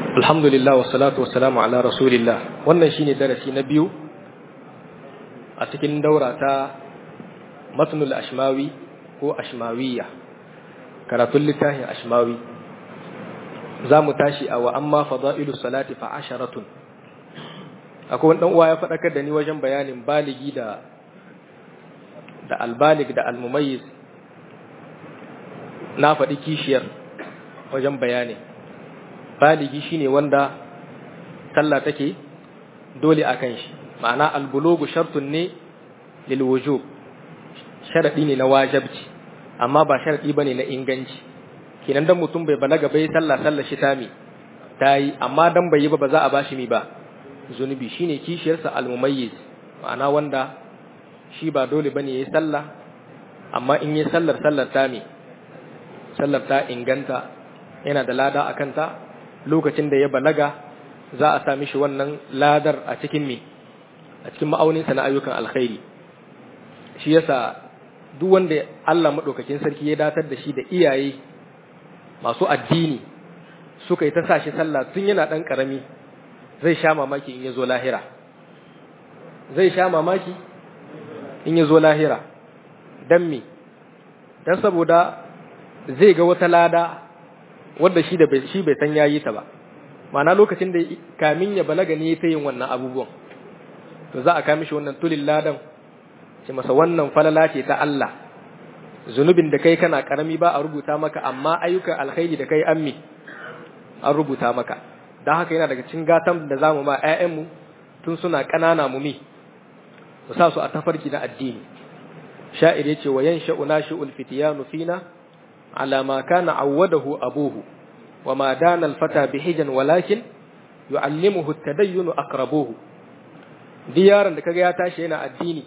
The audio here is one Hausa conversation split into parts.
Alhamdulillah wa salatu wa salamu ala rasulillah wannan shine darasi na biyu a cikin daura ta matnul ashmawi ko ashmawiya karatun littafin ashmawi za mu tashi a wa amma fada'ilu salati fa asharatun akwai wani uwa ya faɗakar da ni wajen bayanin baligi da da albalig da almumayyiz na faɗi kishiyar wajen bayani baligi shine wanda sallah take dole a kan shi ma'ana albulugu shartun ne lil wujub sharadi ne na wajibci amma ba sharadi bane na inganci kenan dan mutum bai balaga bai sallah sallah shi tami tayi amma dan bai yi ba ba za a bashi mi ba zunubi shine kishiyarsa almumayyiz ma'ana wanda shi ba dole bane yayi sallah amma in yi sallar sallar tami sallar ta inganta yana da lada a kanta lokacin da ya balaga za a sami shi wannan ladar a cikin me a cikin ma'auninsa na ayyukan alkhairi shi yasa duk wanda Allah madaukakin sarki ya datar da shi da iyaye masu addini suka yi ta sa shi sallah tun yana dan karami zai sha mamaki in ya zo lahira zai sha mamaki in ya zo lahira dan me dan saboda zai ga wata lada wanda shi da bai shi bai san yayi ta ba ma'ana lokacin da kamin ya balaga ne ta yin wannan abubuwan to za a kama shi wannan tulil ladan ce masa wannan falala ce ta Allah zunubin da kai kana karami ba a rubuta maka amma ayyukan alkhairi da kai ammi an rubuta maka dan haka yana daga cikin gatan da zamu ma ƴaƴanmu tun suna ƙanana mu mi mu sa su a tafarki na addini sha'ir yace wa yansha'u nashi'ul fityanu fina على ما كان عوده أبوه وما دان الفتى بحجا ولكن يعلمه التدين أقربوه ديارا da kaga ya tashi yana addini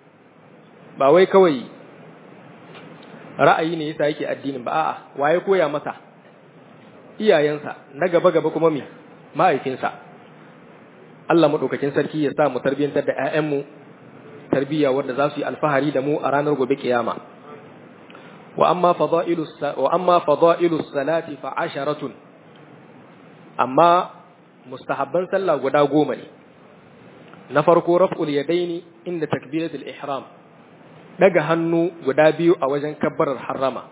ba wai kawai ra'ayi ne yasa yake addinin ba a'a waye koya masa iyayensa na gaba gaba kuma me mahaifinsa Allah madaukakin sarki ya sa mu tarbiyantar da ƴaƴanmu tarbiyya wanda za su yi alfahari da mu a ranar gobe kiyama وأما فضائل الس... وأما فضائل الصلاة فعشرة أما مستحبا صلى غدا غوما نفرق رفع اليدين عند تكبيرة الإحرام daga hannu guda biyu a wajen kabbarar harrama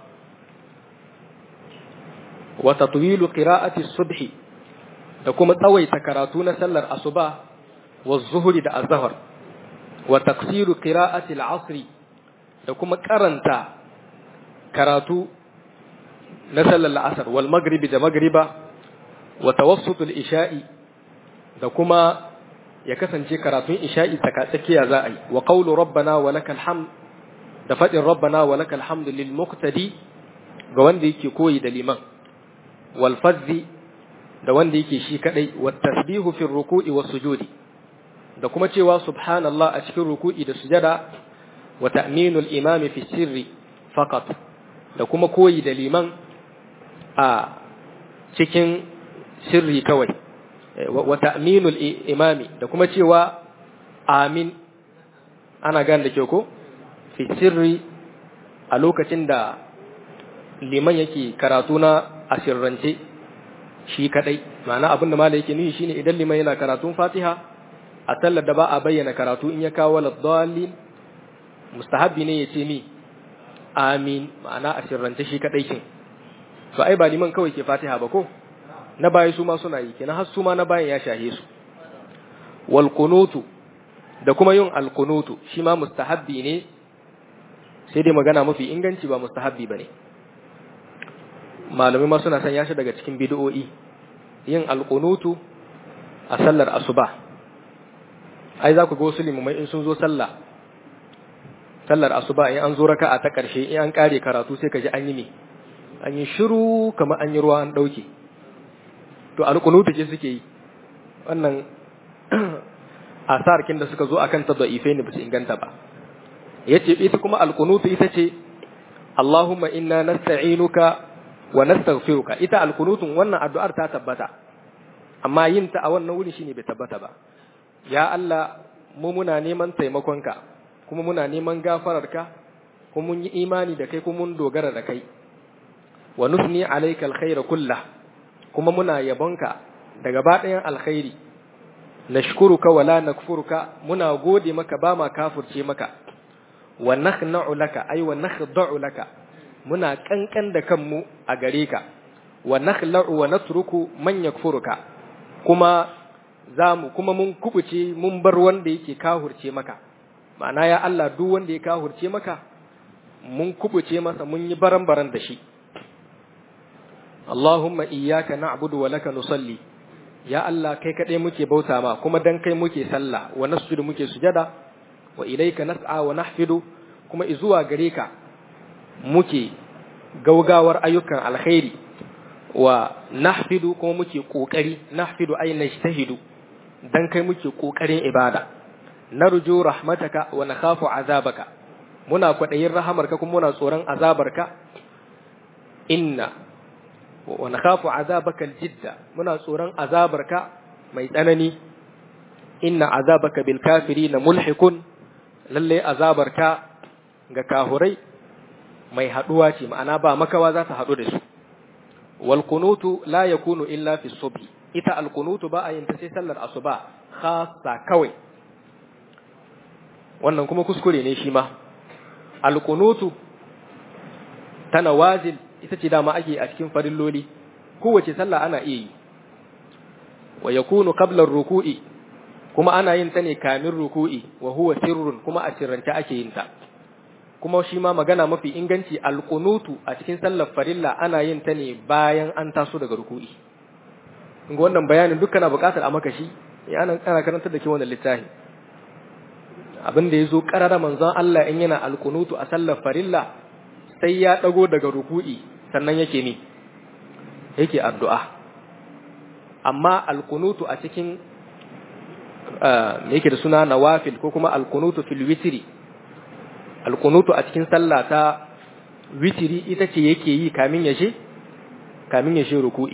wa tatwilu qira'ati subhi da kuma tsawaita karatu na sallar asuba wa zuhri da azhar wa taqsiru qira'ati al-asr da kuma karanta karatu na sallar la'asar wal magribi da magriba wa tawassutul isha'i da kuma ya kasance karatun isha'i tsakatsakiya za a yi wa qawlu rabbana wa lakal hamd da fadin rabbana wa lakal hamd lil muqtadi ga wanda yake koyi da liman wal fadhi da wanda yake shi kadai wa tasbihu fi ruku'i was sujudi da kuma cewa subhanallah a cikin ruku'i da sujada wa ta'minul imami fi sirri faqat da kuma koyi da liman a cikin sirri kawai wa ta'minul imami da kuma cewa amin ana gane da ke ko fi sirri a lokacin da liman yake karatu na asirrance shi kadai ma'ana abin da malai yake nufi shine idan liman yana karatun fatiha a sallar da ba a bayyana karatu in ya kawo laddalin mustahabbi ne ya ce ni amin ma'ana a sirrance shi kadai kin to ai ba liman kawai ke fatiha ba ko na baya su ma suna yi kenan har su ma na bayan ya shahe su wal qunutu da kuma yin al qunutu shi ma mustahabbi ne sai dai magana mafi inganci ba mustahabbi bane malamai ma suna san shi daga cikin bid'o'i yin al qunutu a sallar asuba ai za ku ga wasu limamai in sun zo sallah sallar asuba in an zo raka'a ta ƙarshe in an ƙare karatu sai ka ji an yi me an yi shiru kamar an yi ruwa an ɗauke to alƙunutu ce suke yi wannan asar kin da suka zo akan ta da'ifai ne ba su inganta ba yace ita kuma alƙunutu ita ce Allahumma inna nasta'inuka wa nastaghfiruka ita alƙunutun wannan addu'ar ta tabbata amma yin ta a wannan wuri shine bai tabbata ba ya Allah mu muna neman taimakonka kuma muna neman gafararka kuma mun yi imani da kai kuma mun dogara da kai wa nusni alayka alkhaira kullah kuma muna yabonka da gaba ɗayan alkhairi nashkuruka wala nakfuruka muna gode maka ba ma kafurce maka wa nakhna'u laka ay wa nakhda'u laka muna kankan da kanmu a gare ka wa nakhla'u wa natruku man yakfuruka kuma zamu kuma mun kubuce mun bar wanda yake kahurce maka ma'ana ya Allah duk wanda ya kahurce maka mun kubuce masa mun yi baran-baran da shi Allahumma iyyaka na'budu wa laka nusalli ya Allah kai kaɗai muke bauta ma kuma dan kai muke sallah wa nasjudu muke sujada wa ilayka nas'a wa nahfidu kuma izuwa gare ka muke gaugawar ayyukan alkhairi wa nahfidu kuma muke kokari nahfidu ay najtahidu dan kai muke kokarin ibada narju rahmataka wa nakhafu azabaka muna kwadayin rahamarka kuma muna tsoron azabarka inna wa nakhafu azabaka aljidda muna tsoron azabarka mai tsanani inna azabaka bil kafirin mulhikun lalle azabarka ga kahurai mai haduwa ce ma'ana ba makawa za ta hadu da su wal kunutu la yakunu illa fi subhi ita al kunutu ba a yin ta sai sallar asuba khassa kawai wannan kuma kuskure ne shi ma al kunutu tana wazil ita ce dama ake a cikin farilloli kowace sallah ana iya yi wa yakunu qabla ruku'i kuma ana yin ta ne kamin ruku'i wa huwa sirrun kuma a sirrance ake yin ta kuma shi ma magana mafi inganci alqunutu a cikin sallar farilla ana yin ta ne bayan an taso daga ruku'i inga wannan bayanin dukkan buƙatar a maka shi ya ana kana karantar da ke wannan littafi abin da yazo qarara manzon Allah in yana alqunutu a sallar farilla sai ya dago daga ruku'i sannan yake ni yake addu'a amma alqunutu a cikin me yake da suna nawafil ko kuma alqunutu fil witri alqunutu a cikin sallah ta witri ita ce yake yi kamin ya she kamin ya she ruku'i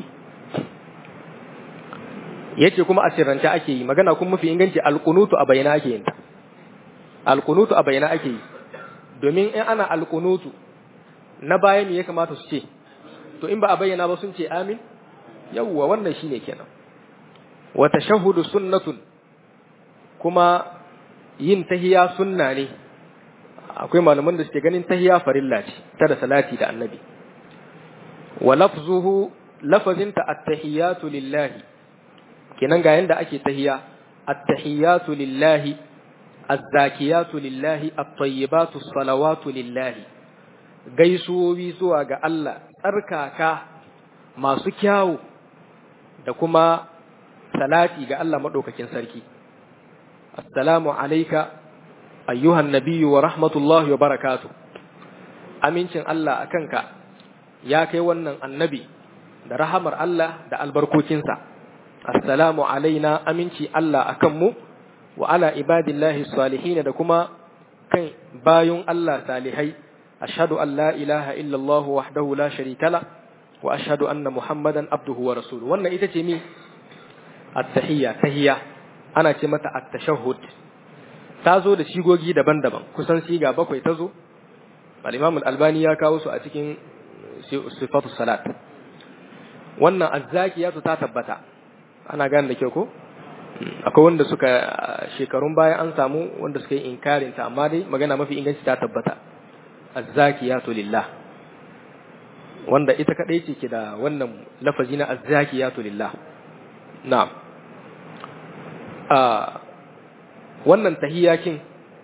yace kuma a sirrance ake yi magana kuma mafi inganci alqunutu a bayyana ake yin ta alqunutu a bayyana ake yi domin in ana alqunutu na baya me ya kamata su ce to in ba a bayyana ba sun ce amin yawwa wannan shine kenan wa tashahhudu sunnatun kuma yin tahiya sunna ne akwai malaman da suke ganin tahiya farilla ce ta da salati da annabi wa lafzuhu lafazinta at-tahiyatu lillahi kenan ga yanda ake tahiya at-tahiyatu lillahi az-zakiyatu lillahi at-tayyibatu salawatu lillahi gaisuwowi zuwa ga Allah tsarkaka masu kyawu da kuma salati ga Allah madaukakin sarki assalamu alayka ayyuhan nabiyyu wa rahmatullahi wa barakatuh amincin Allah akanka ya kai wannan annabi da rahamar Allah da albarkokinsa assalamu alaina aminci Allah akan mu wa ala ibadillahi salihin da kuma kan bayun Allah salihai ashhadu an la ilaha illa Allah wahdahu la sharika la wa ashhadu anna muhammadan abduhu wa rasuluhu wannan ita ce mi at-tahiyya tahiyya ana ce mata at-tashahhud ta zo da shigogi daban-daban kusan siga bakwai ta zo al-imam al-albani ya kawo su a cikin sifatu salat wannan azzakiyatu ta tabbata ana gane da kyau ko akwai wanda suka shekarun baya an samu wanda suka yi inkarin ta amma dai magana mafi inganci ta tabbata azzakiyatu lillah wanda ita kadai ce ke da wannan lafazi na azzakiyatu lillah na'am a wannan tahiyakin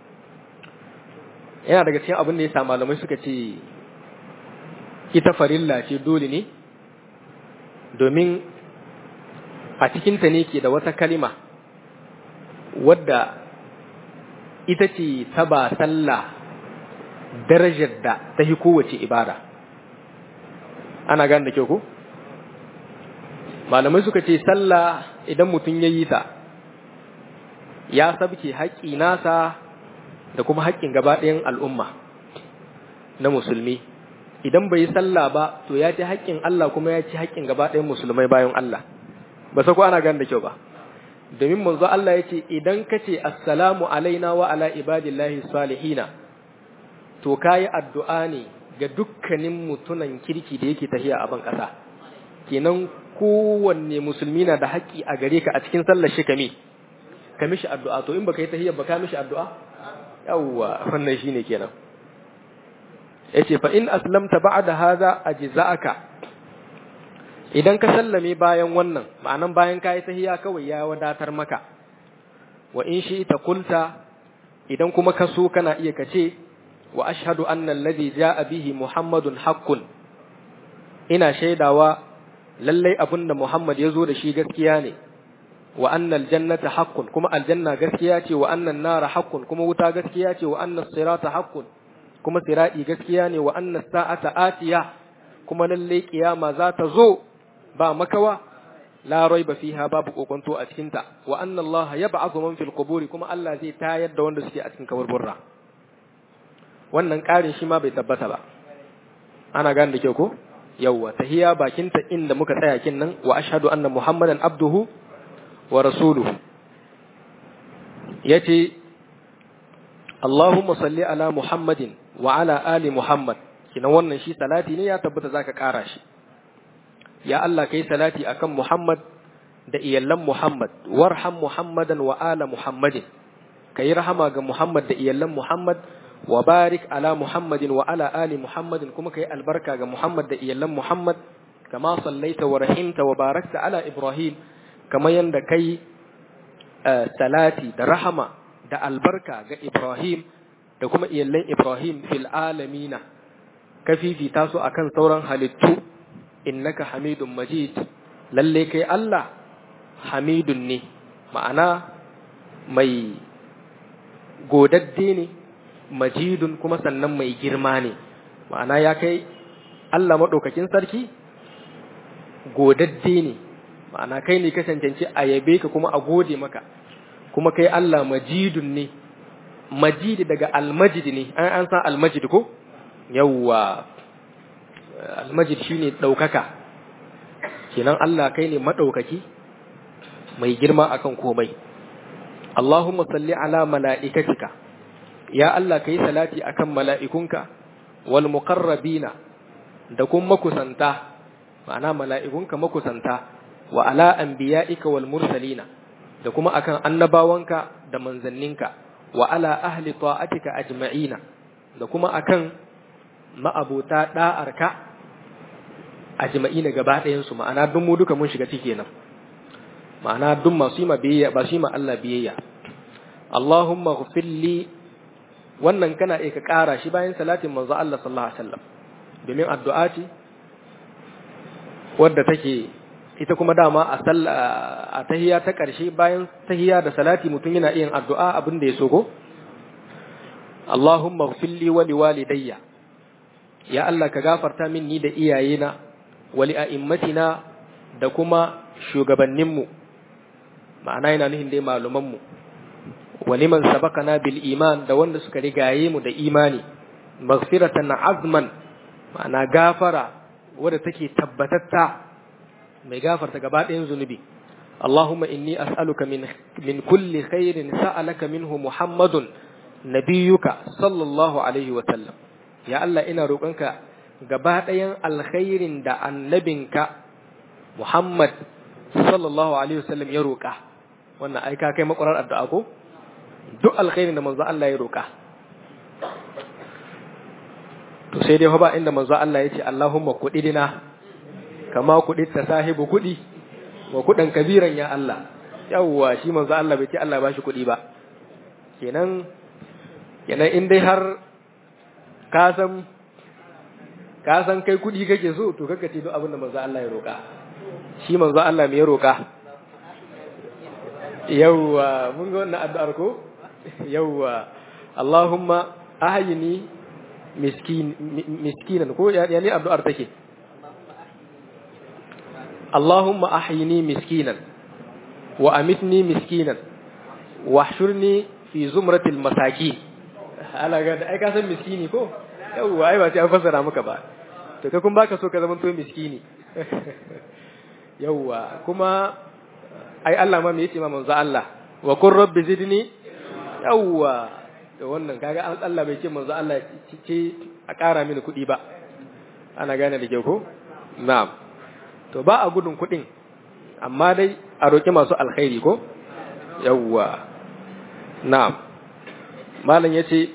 yana daga cikin abin da ya sa malamai suka ce ita farilla ce dole ne domin a cikinta ne ke da wata kalima wadda ita ce ta ba sallah darajar da ta hi kowace ibada ana gane da kyau ko malamai suka ce sallah idan mutum ya yi ta ya sabke haƙƙi nasa da kuma haƙƙin gaba ɗayan al'umma na musulmi idan bai yi sallah ba to ya ci haƙƙin Allah kuma ya ci haƙƙin gaba ɗayan musulmai bayan Allah ba sa ko ana gane da kyau ba domin manzo Allah ya ce idan ka ce assalamu alaina wa ala ibadillahi salihina to kayi addu'a ne ga dukkanin mutunan kirki da yake tahiya a ban ƙasa kenan kowanne musulmi na da haƙƙi a gare ka a cikin sallar shi kame ka mishi addu'a to in baka yi tahiyya baka mishi addu'a yawwa wannan shine kenan yace fa in aslamta ba'da hadha ajza'aka idan ka sallame bayan wannan ma'anan bayan kai tahiyya kawai ya wadatar maka wa in shi ita kulta idan kuma ka so kana iya kace wa ashhadu anna alladhi ja'a bihi muhammadun haqqun ina shaidawa lallai abinda muhammad ya zo da shi gaskiya ne wa annal jannata haqqun kuma aljanna gaskiya ce wa annan nara haqqun kuma wuta gaskiya ce wa annas sirata haqqun kuma sirati gaskiya ne wa annas sa'ata atiya kuma lallai kiyama za ta zo ba makawa la raiba fiha babu kokonto a cikin ta wa anna Allah yab'athu man fil quburi kuma Allah zai tayar da wanda suke a cikin kaburburra wannan ƙarin shi ma bai tabbata ba ana gane da kyau ko yawwa tahiya bakinta inda muka tsaya kin nan wa ashhadu anna muhammadan abduhu wa rasuluhu yace Allahumma salli ala Muhammadin wa ala ali Muhammad kina wannan shi salati ne ya tabbata zaka ƙara shi ya Allah kai salati akan Muhammad da iyallan Muhammad warham Muhammadan wa ala Muhammadin kai rahama ga Muhammad da iyallan Muhammad wa barik ala Muhammadin wa ala ali Muhammadin kuma kai albarka ga Muhammad da iyallan Muhammad kama sallaita wa rahimta wa barakta ala Ibrahim kama yanda kai salati da rahama da albarka ga Ibrahim da kuma iyallan Ibrahim fil alamina ka fifita su akan sauran halittu innaka hamidun majid lalle kai Allah hamidun ne ma'ana mai godadde ne majidun kuma sannan mai girma ne ma'ana ya kai Allah maɗaukakin sarki godadde ne ma'ana kai ne ka cancanci a yabe ka kuma a gode maka kuma kai Allah majidun ne majidi daga almajid ne an an san almajid ko yawwa almajid shine ɗaukaka kenan Allah kai ne maɗaukaki mai girma akan komai Allahumma salli ala mala'ikatika ya Allah kai salati akan mala'ikunka wal muqarrabina da kuma makusanta ma'ana mala'ikunka makusanta wa ala anbiya'ika wal mursalina da kuma akan annabawanka da manzanninka wa ala ahli ta'atika ajma'ina da kuma akan ma'abuta da'arka ajma'ina gaba ɗayan su ma'ana duk mu duka mun shiga ciki kenan ma'ana duk masu yi ma biyayya ba su yi ma Allah biyayya Allahumma ghfir li wannan kana iya ka ƙara shi bayan salatin manzo Allah sallallahu alaihi wasallam domin addu'a ce wadda take ita kuma dama a a tahiyya ta ƙarshe bayan tahiyya da salati mutum yana iya addu'a abin da ya so ko Allahumma ighfir li wa liwalidayya ya Allah ka gafarta min ni da iyayena wa li a'immatina da kuma shugabanninmu ma'ana yana nuhin dai malumanmu wa liman sabaqana bil iman da wanda suka rigaye mu da imani maghfiratan azman ma'ana gafara wadda take tabbatatta mai gafarta gaba ɗayan zunubi Allahumma inni as'aluka min min kulli khairin sa'alaka minhu Muhammadun nabiyyuka sallallahu alaihi wa sallam ya Allah ina roƙonka gaba ɗayan alkhairin da annabinka Muhammad sallallahu alaihi wa sallam ya roƙa wannan ai ka kai makwarar addu'a ko duk alkhairin da manzo Allah ya roƙa to sai dai ba inda manzo Allah ya ce Allahumma kudidina kama kudit ta sahibu kudi wa kudan kabiran ya Allah yawwa shi manzo Allah bai ce Allah ba shi kudi ba kenan kenan in dai har ka san ka san kai kudi kake so to kaka ce duk abin da manzo Allah ya roƙa shi manzo Allah me ya roƙa yawwa mun ga wannan addu'ar ko yawwa Allahumma ahyini miskin miskinan ko ya ne addu'ar take Allahumma ahyini miskinan wa amitni miskinan wahshurni fi zumratil masaki ala ga da ai ka san miskini ko yawwa ai ba sai an fassara maka ba to kai kun baka so ka zama to miskini yawwa kuma ai Allah ma me yace ma manzo Allah wa qur rabbi zidni yawwa to wannan kaga Allah bai ce manzo Allah ce a ƙara mini kuɗi ba ana gane da ke ko na'am to ba a gudun kuɗin amma dai a roƙi masu alkhairi ko yawwa na'am malam yace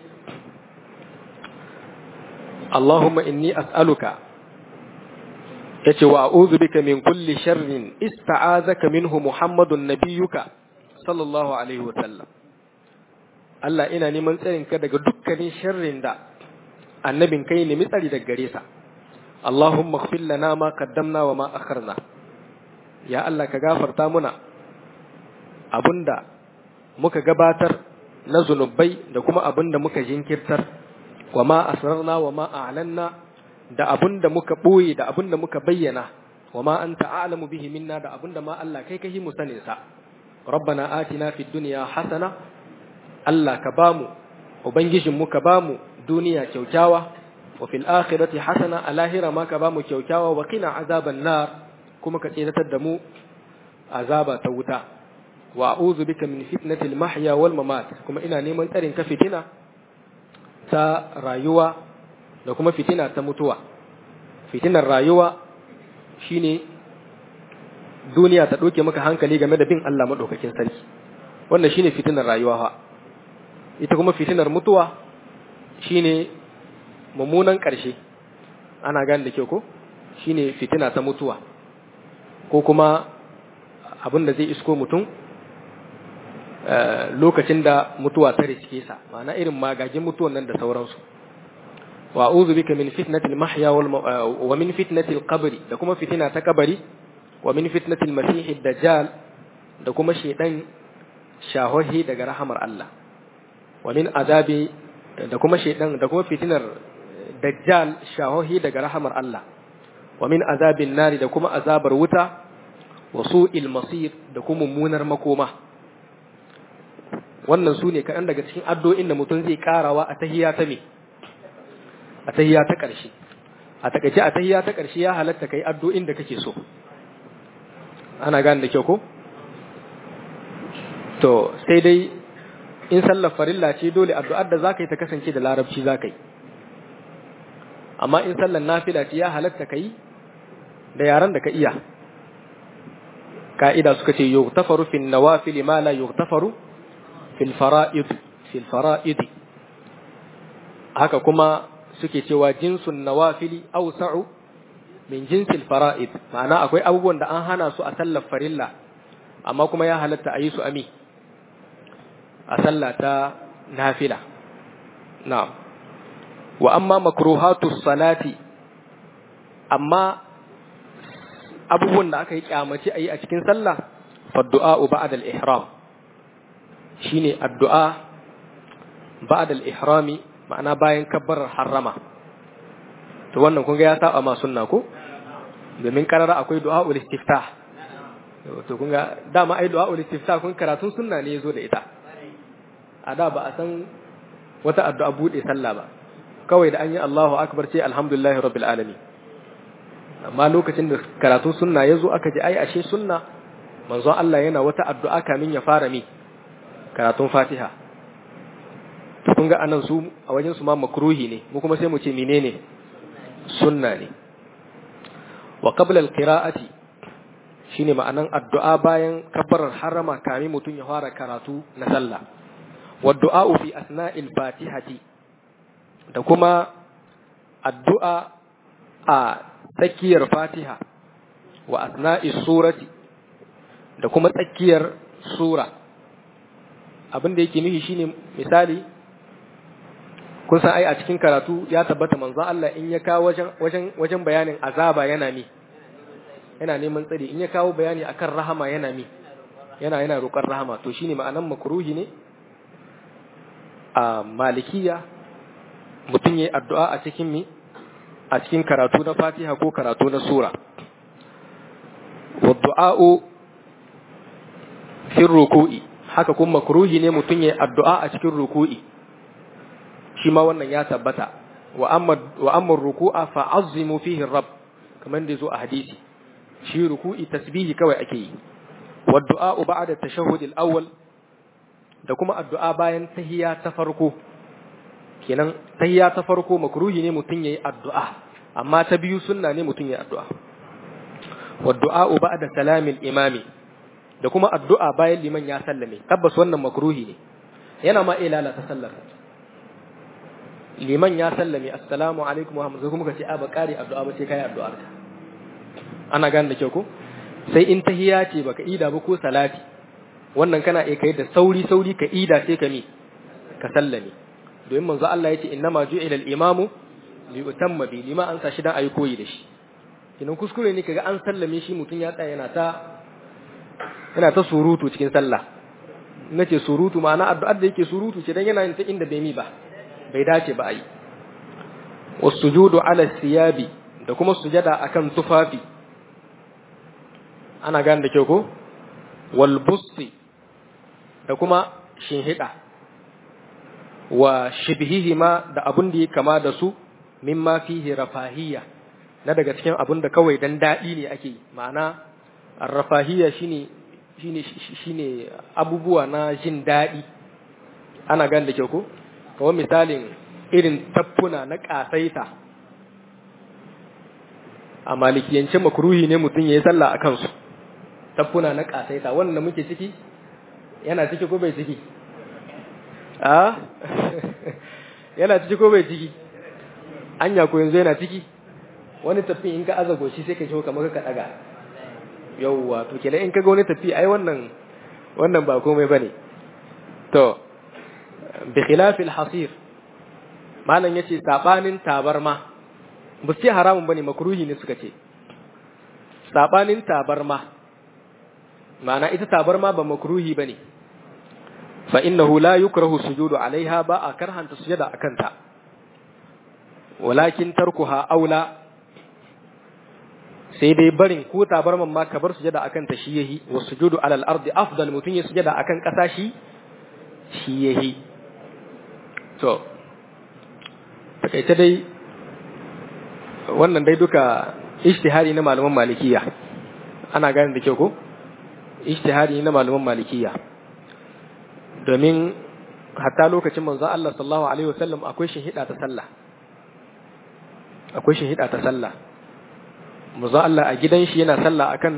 Allahumma inni as'aluka yace wa a'udhu bika min kulli sharrin ista'azaka minhu Muhammadun nabiyyuka sallallahu alaihi wa sallam Allah ina neman tsarin ka daga dukkanin sharrin da annabin kai nemi tsari daga gare sa Allahumma ighfir lana ma qaddamna wa ma akharna ya Allah ka gafarta muna abunda muka gabatar na zunubai da kuma abunda muka jinkirtar wa ma asrarna wa ma a'lanna da abunda muka boye da abunda muka bayyana wa ma anta a'lamu bihi minna da abunda ma Allah kai kai mu sanin sa rabbana atina fid dunya hasana Allah ka bamu ubangijin mu ka bamu duniya kyaukyawa wa fil akhirati hasana a lahira ma ka bamu kyaukyawa wa qina azaban nar kuma ka tsiratar da mu azaba ta wuta wa a'udhu bika min fitnatil mahya wal mamat kuma ina neman tsarin ka fitina ta rayuwa da kuma fitina ta mutuwa fitinar rayuwa shine duniya ta ɗauke maka hankali game da bin Allah maɗaukakin sarki wannan shine fitinar rayuwa ha ita kuma fitinar mutuwa shine mummunan ƙarshe ana gane da kyau ko shine fitina ta mutuwa ko kuma abin da zai isko mutum lokacin da mutuwa ta riske sa ma'ana irin magagin mutuwan nan da sauransu wa a'udhu bika min fitnatil mahya wal wa min fitnatil qabri da kuma fitina ta kabari wa min fitnatil masih dajjal da kuma shedan shahohi daga rahamar Allah wa min azabi da kuma shedan da kuma fitinar dajjal shahohi daga rahamar Allah wa min azabin nari da kuma azabar wuta wa su'il masir da kuma mummunar makoma wannan su ne kaɗan daga cikin addu'o'in da mutum zai karawa a tahiya ta me a tahiya ta ƙarshe a takaice a tahiya ta ƙarshe ya halatta kai addu'o'in da kake so ana gane da kyau ko to sai dai in sallar farilla ce dole addu'ar da zaka yi ta kasance da larabci zaka yi amma in sallar nafila ce ya halatta kai da yaran da ka iya ka'ida suka ce yughtafaru fil nawafil ma la yughtafaru fil fara'id fil fara'id haka kuma suke cewa jinsun nawafili awsa'u min jinsil fara'id ma'ana akwai abubuwan da an hana su a sallar farilla amma kuma ya halatta a yi su ami a sallah ta nafila na'am wa amma makruhatus salati amma abubuwan da aka yi kyamaci a yi a cikin sallah faddu'a ba'da al-ihram shine addu'a ba'da al-ihrami ma'ana bayan kabbarar harrama to wannan kun ga ya saba ma sunna ko domin karara akwai du'a ul istiftah to kun ga dama ai du'a ul istiftah kun karatun sunna ne yazo da ita a da ba a san wata addu'a bude sallah ba kawai da an yi Allahu akbar ce alhamdulillahi rabbil alamin amma lokacin da karatun sunna yazo aka ji ai ashe sunna manzon Allah yana wata addu'a kamin ya fara mi karatun Fatiha to kun ga anan su a wajen su ma makruhi ne mu kuma sai mu ce menene sunna ne wa qabla al-qira'ati shine ma'anan addu'a bayan kabbarar harama kamin mutum ya fara karatu na sallah wa du'a fi asna'il fatihati da kuma addu'a a tsakiyar fatiha wa asna'is surati da kuma tsakiyar sura abin da yake nufi shine misali kun san ai a cikin karatu ya tabbata manzo Allah in ya kawo wajen wajen wajen bayanin azaba yana mi yana neman tsari in ya kawo bayani akan rahama yana mi yana yana roƙar rahama to shine ma'anan makruhi ne a malikiya mutum yayi addu'a a cikin mi a cikin karatu na Fatiha ko karatu na sura wa du'a'u fi ruku'i haka kuma makruhi ne mutum yayi addu'a a cikin ruku'i shi ma wannan ya tabbata wa amma wa amma ruku'a fa azzimu fihi rabb kamar da zo a hadisi shi ruku'i tasbihi kawai ake yi wa du'a ba'da tashahhud al-awwal da kuma addu'a bayan tahiyya ta farko kenan tahiyya ta farko makruhi ne mutun yayi addu'a amma ta biyu sunna ne mutun yayi addu'a wa du'a ba'da salamil imami da kuma addu'a bayan liman ya sallame tabbas wannan makruhi ne yana ma iya lalata sallar liman ya sallame assalamu alaikum wa rahmatullahi kuma kace a ba kare addu'a ba sai kai addu'ar ka ana gane da kyau ko sai in tahiya ce baka ida ba ko salati wannan kana iya kai da sauri sauri ka ida sai ka mi ka sallame domin manzo Allah yace innama ju'ila al-imamu li utamma bi lima an sa shi dan ayi koyi da shi kinan kuskure ne kaga an sallame shi mutun ya tsaya yana ta yana ta surutu cikin sallah nace surutu ma'ana addu'ar da yake surutu ce dan yana yin ta inda bai mi ba bai dace ba ai wasujudu ala siyabi da kuma sujada akan tufafi ana gane da kyau ko wal busti da kuma shinhida wa shibhihima da abun da ya kama da su mimma fihi rafahiyya na daga cikin abun da kawai dan dadi ne ake ma'ana rafahiyya shine shine shine abubuwa na jin dadi ana gane da kyau ko kawai misalin irin taffuna na kasaita a malikiyance makruhi ne mutum yayi sallah akan su taffuna na kasaita wannan muke ciki yana ciki ko bai ciki a yana ciki ko bai ciki anya ko yanzu yana ciki wani tafi in ka aza goshi sai ka ji kamar ka daga yauwa to kenan in ka ga wani tafi ai wannan wannan ba komai bane to bi khilaf al hasir malam yace sabanin tabarma ba sai haramun bane makruhi ne suka ce sabanin tabarma ma'ana ita tabarma ba makruhi bane fa innahu la yukrahu sujudu alaiha ba a karhanta sujada akanta walakin tarkuha aula sai dai barin ko tabarman ma ka bar sujada akan ta shi yahi wa sujudu alal ardi afdal mutun ya sujada akan kasa shi shi yahi to takaice dai wannan dai duka ijtihadi na malaman malikiya ana gane da kyau ko ijtihadi na malaman malikiya domin hatta lokacin manzon Allah sallallahu alaihi wasallam akwai hida ta sallah akwai hida ta sallah manzon Allah a gidan shi yana sallah akan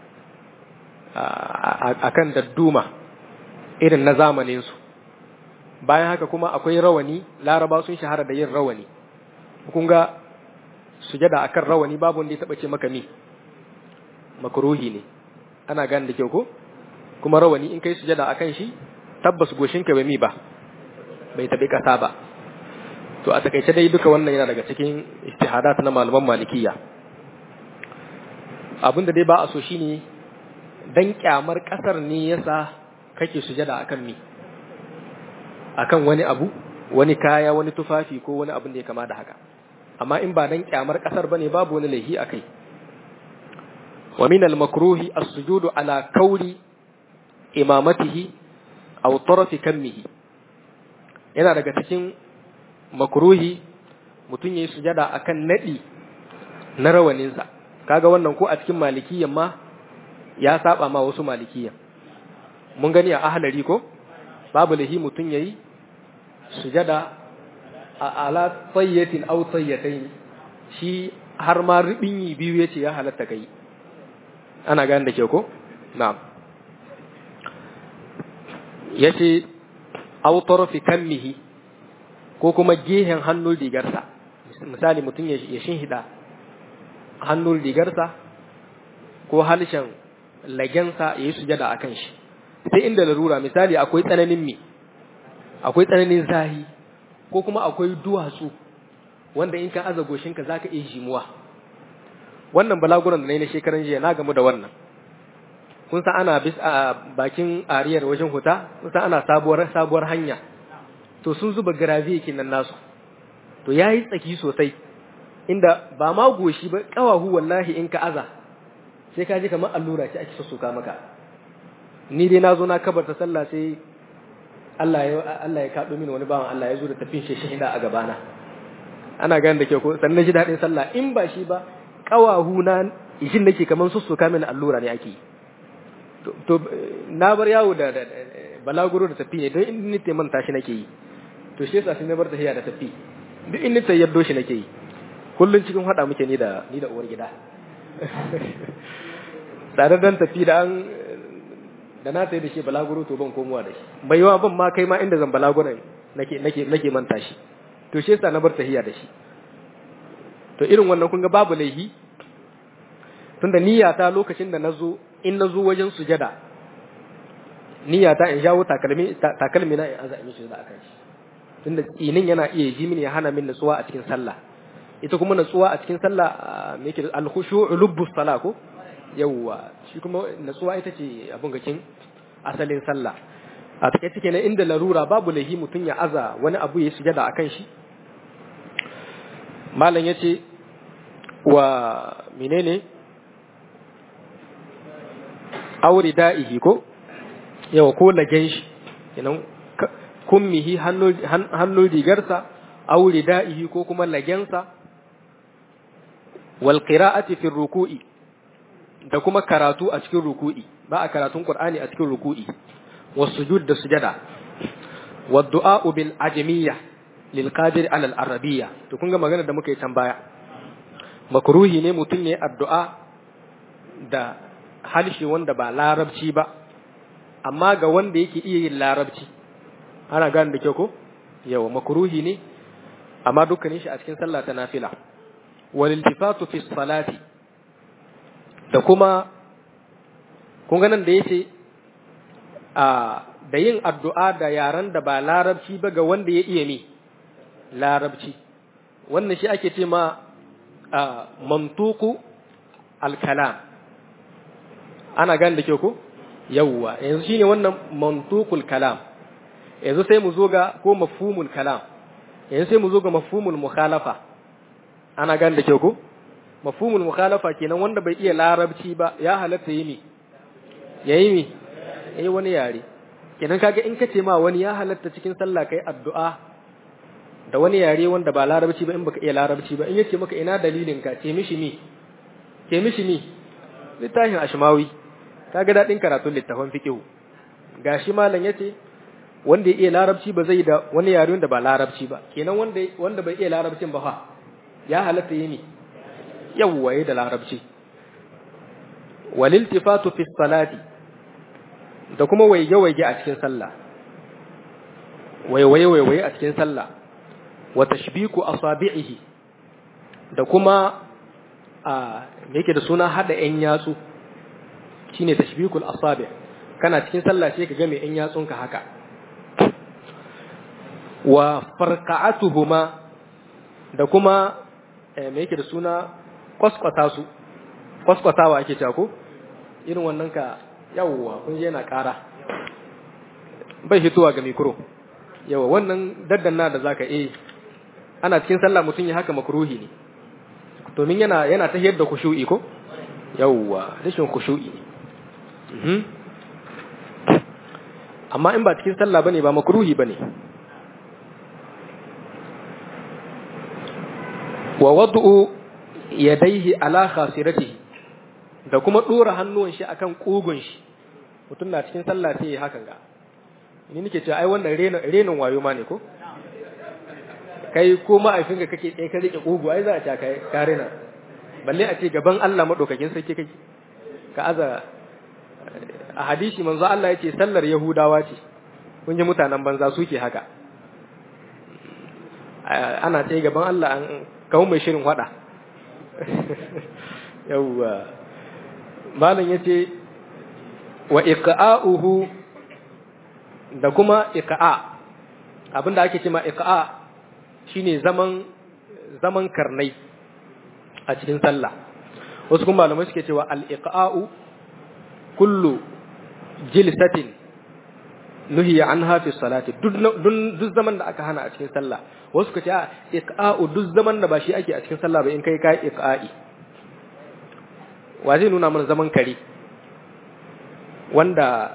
akan dadduma irin na zamanin su bayan haka kuma akwai rawani laraba sun shahara da yin rawani kun ga sujada akan rawani babu wanda ya taba ce maka mi makruhi ne ana gane da kyau ko kuma rawani in kai sujada akan shi tabbas goshinka bai mi ba bai tabi kasa ba to a takaice dai duka wannan yana daga cikin istihadat na malaman malikiya abinda dai ba a so shine dan kyamar kasar ne yasa kake sujada akan mi akan wani abu wani kaya wani tufafi ko wani abin da ya kama da haka amma in ba dan kyamar kasar bane babu wani laihi akai wa min al-makruhi as-sujudu ala kauri imamatihi aw tarafi kammihi yana daga cikin makruhi mutum yayi sujada akan nadi na rawaninsa kaga wannan ko a cikin malikiyyan ma ya saba ma wasu malikiyyan mun gani a ahlari ko babu lahi mutum yayi sujada a ala tayyatin aw tayyatayn shi har ma ribinyi biyu yace ya halatta kai ana gane da ke ko na'am yace aw tarfi kammihi ko kuma gehen hannun rigarsa misali mutum ya shinhida hannun rigarsa ko halshen lagensa ya yi sujada akan shi sai inda larura misali akwai tsananin mi akwai tsananin zahi ko kuma akwai duwatsu wanda in ka aza goshinka za ka iya jimuwa wannan balaguran da na yi na shekaran jiya na gamu da wannan kun san ana bis a bakin ariyar wajen huta kun san ana sabuwar sabuwar hanya to sun zuba garaviye kinan nasu to yayi tsaki sosai inda ba ma goshi ba kawahu wallahi in ka aza sai ka ji kamar allura ce ake sussuka maka ni dai na zo na kabarta sallah sai Allah ya Allah ya kado mini wani bawan Allah ya zo da tafin shi shahida a gabana ana ganin da ke ko sannan ji dadin sallah in ba shi ba kawahu na ishin nake kamar sussuka mini allura ne ake to na bar yawo da balaguro da tafi ne don in ni manta shi nake yi to shi yasa sai na bar tafiya da tafi duk in ni tayyaddo shi nake yi kullun cikin hada muke ni da ni da uwar gida tare dan tafi da an da na tayi da shi balaguro to ban komowa da shi bai yawa ban ma kai ma inda zan balaguro nake nake nake manta shi to shi yasa na bar tahiya da shi to irin wannan kun ga babu laihi tunda niyyata lokacin da nazo in nazo wajen sujada niyyata in jawo takalmi takalmi na in azami shi da akan shi tunda tsinin yana iya ji mini ya hana min nutsuwa a cikin sallah ita kuma nutsuwa a cikin sallah me yake al-khushu'u lubbus salah ko yawwa shi kuma nutsuwa ita ce abun gakin asalin sallah a take take ne inda larura babu lahi mutun ya aza wani abu ya sujada akan shi malam yace wa menene auri da'ihi ko yawa ko lagen shi kenan kummihi hannun rigarsa auri da'ihi ko kuma lagensa wal qira'ati fi ruku'i da kuma karatu a cikin ruku'i ba a karatun qur'ani a cikin ruku'i was sujud da sujada wad du'a bil ajmiyya lil qadir ala al arabiyya to kun ga magana da muka yi can baya makruhi ne mutum ne addu'a da halshe wanda ba larabci ba amma ga wanda yake iya yin larabci ana gane da kyau ko yawa makruhi ne amma dukkanin shi a cikin sallah ta nafila wal iltifatu fi salati da kuma kun ga nan da yace a da yin addu'a da yaran da ba larabci ba ga wanda ya iya ni larabci wannan shi ake ce ma mantuku al-kalam ana gane da kyau ko yawwa yanzu shine wannan mantukul kalam yanzu sai mu zo ga ko mafhumul kalam yanzu sai mu zo ga mafhumul mukhalafa ana gane da kyau ko mafhumul mukhalafa kenan wanda bai iya larabci ba ya halatta yi mi yayi mi yayi wani yare kenan kaga in kace ma wani ya halatta cikin sallah kai addu'a da wani yare wanda ba larabci ba in baka iya larabci ba in yace maka ina dalilin ka ce mishi mi ce mishi mi littafin ashmawi kaga dadin karatun littafin fiqh gashi malam yace wanda ya iya larabci ba zai da wani yare wanda ba larabci ba kenan wanda wanda bai iya larabcin ba fa ya halatta yi ne yawwaye da larabci waliltifatu fi salati da kuma waige-waige a cikin sallah waiwaye-waiwaye a cikin sallah wa tashbiku asabi'ihi da kuma a me yake da suna hada ƴan yatsu shine tashbikul asabi' kana cikin sallah sai ka ga mai ƴan yatsunka haka wa farqa'atuhuma da kuma me yake da suna kwaskwata su kwaskwatawa ake cewa ko irin wannan ka yawwa kun je yana ƙara bai hituwa ga mikro yawa wannan daddanna da zaka eh ana cikin sallah mutum ya haka makruhi ne domin yana yana ta yadda khushu'i ko yawwa rashin khushu'i mhm amma in ba cikin sallah bane ba makruhi bane wa wad'u yadayhi ala khasiratihi da kuma dora hannuwan shi akan kugun shi mutum na cikin sallah sai ya hakan ga ni nake cewa ai wannan renin renin wayo ma ne ko kai ko ma'aifinka kake tsaye ka rike kugu ai za a ta kai ka rena balle a ce gaban Allah madaukakin sarki kake ka aza a hadisi manzo Allah yace sallar yahudawa ce kun ji mutanen banza suke haka ana tsaye gaban Allah an kawo mai shirin hada yawwa malam yace wa iqa'uhu da kuma iqa'a abinda ake cewa iqa'a shine zaman zaman karnai a cikin sallah wasu kuma malamai suke cewa al-iqa'u kullu jilsatin nuhiya anha fi salati duk zaman da aka hana a cikin sallah wasu suka ce a iqa'u duk zaman da ba shi ake a cikin sallah ba in kai kai iqa'i wa zai nuna mana zaman kare wanda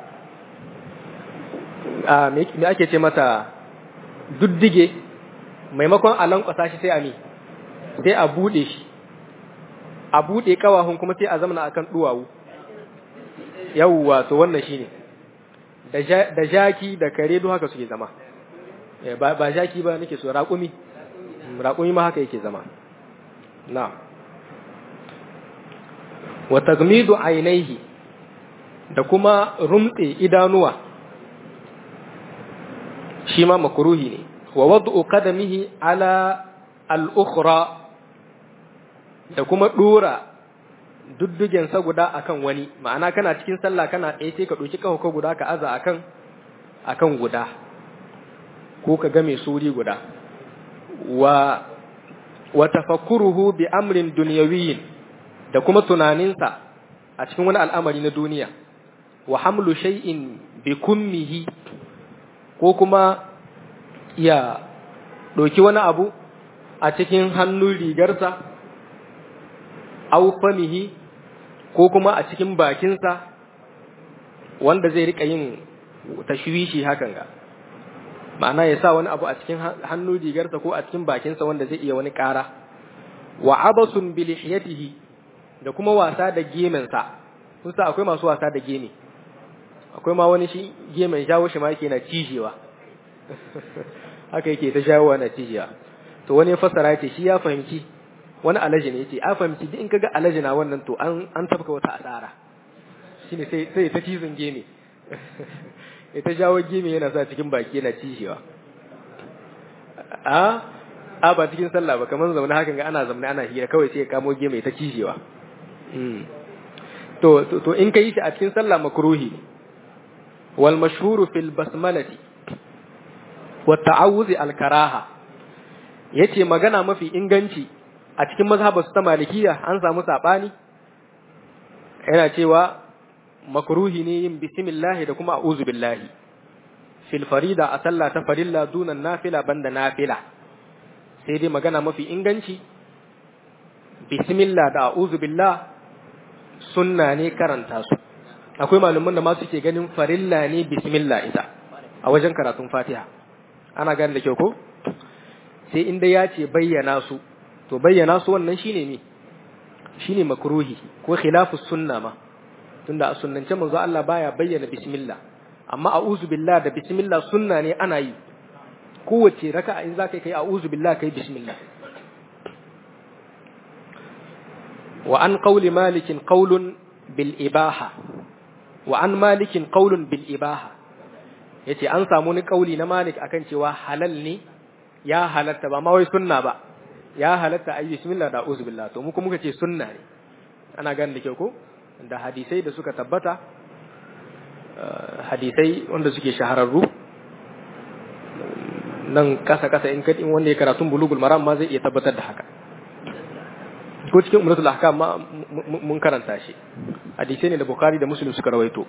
a me ake ce mata duddige maimakon a lankwasa shi sai a mi sai a bude shi a bude kawahun kuma sai a zamana akan duwawu yawwa to wannan shine da jaki da kare duk haka suke zama ba jaki ba nake so raƙumi raƙumi ma haka yake zama na wa tagmidu ainihi da kuma rumtse idanuwa shi ma makruhi ne wa wad'u qadamihi ala al-ukhra da kuma dora duddugen sa guda akan wani ma'ana kana cikin sallah kana tsaye sai ka doki kafa guda ka aza akan akan guda ko ka game suri guda wa wa tafakkuruhu bi amrin dunyawiyyin da kuma tunaninsa a cikin wani al'amari na duniya wa hamlu shay'in bi kummihi ko kuma ya ɗauki wani abu a cikin hannun rigarsa au famihi ko kuma a cikin bakinsa wanda zai rika yin tashwishi hakan ga ma'ana ya sa wani abu a cikin hannun rigarsa ko a cikin bakinsa wanda zai iya wani ƙara wa abasun bi lihiyatihi da kuma wasa da gemensa kun sa akwai masu wasa da geme akwai ma wani shi gemen jawo shi ma yake na cijewa haka yake ta jawowa na cijewa to wani ya fassara ce shi ya fahimci wani alaji ne yace a fahimci duk in kaga alaji na wannan to an an tafka wata asara shine sai sai ta cizon geme ita jawo geme yana sa cikin baki yana cijewa a a ba cikin sallah ba kamar zaune hakan ga ana zaune ana hira kawai sai ya kamo geme ta cijewa to to in kai shi a cikin sallah makruhi wal mashhuru fil basmalati wa ta'awuzi al karaha yace magana mafi inganci a cikin mazhabar su ta malikiya an samu sabani yana cewa makruhi ne yin bismillah da kuma a'udhu billahi fil farida a sallah ta farilla dunan nafila banda nafila sai dai magana mafi inganci bismillah da a'udhu billah sunna ne karanta su akwai malaman da ma suke ganin farilla ne bismillah ita a wajen karatun fatiha ana gane da kyau ko sai inda ya ce bayyana su to bayyana su wannan shine me shine makruhi ko khilafu sunna ma tunda a sunnance manzo Allah baya bayyana bismillah amma a'udhu billah da bismillah sunna ne ana yi kowace raka'a in zaka kai a'udhu billah kai bismillah wa an qawli malikin qawlun bil ibaha wa an malikin qawlun bil ibaha yace an samu ni kauli na malik akan cewa halal ne ya halatta ba ma wai sunna ba ya halatta ayi bismillah da a'udhu billah to mu kuma muka ce sunna ne ana ganin da kyau ko da hadisai da suka tabbata hadisai wanda suke shahararru nan kasa kasa in kadin wanda ya karatun bulugul maram ma zai iya tabbatar da haka ko cikin umratul ahkam ma mun karanta shi hadisai ne da bukhari da muslim suka rawaito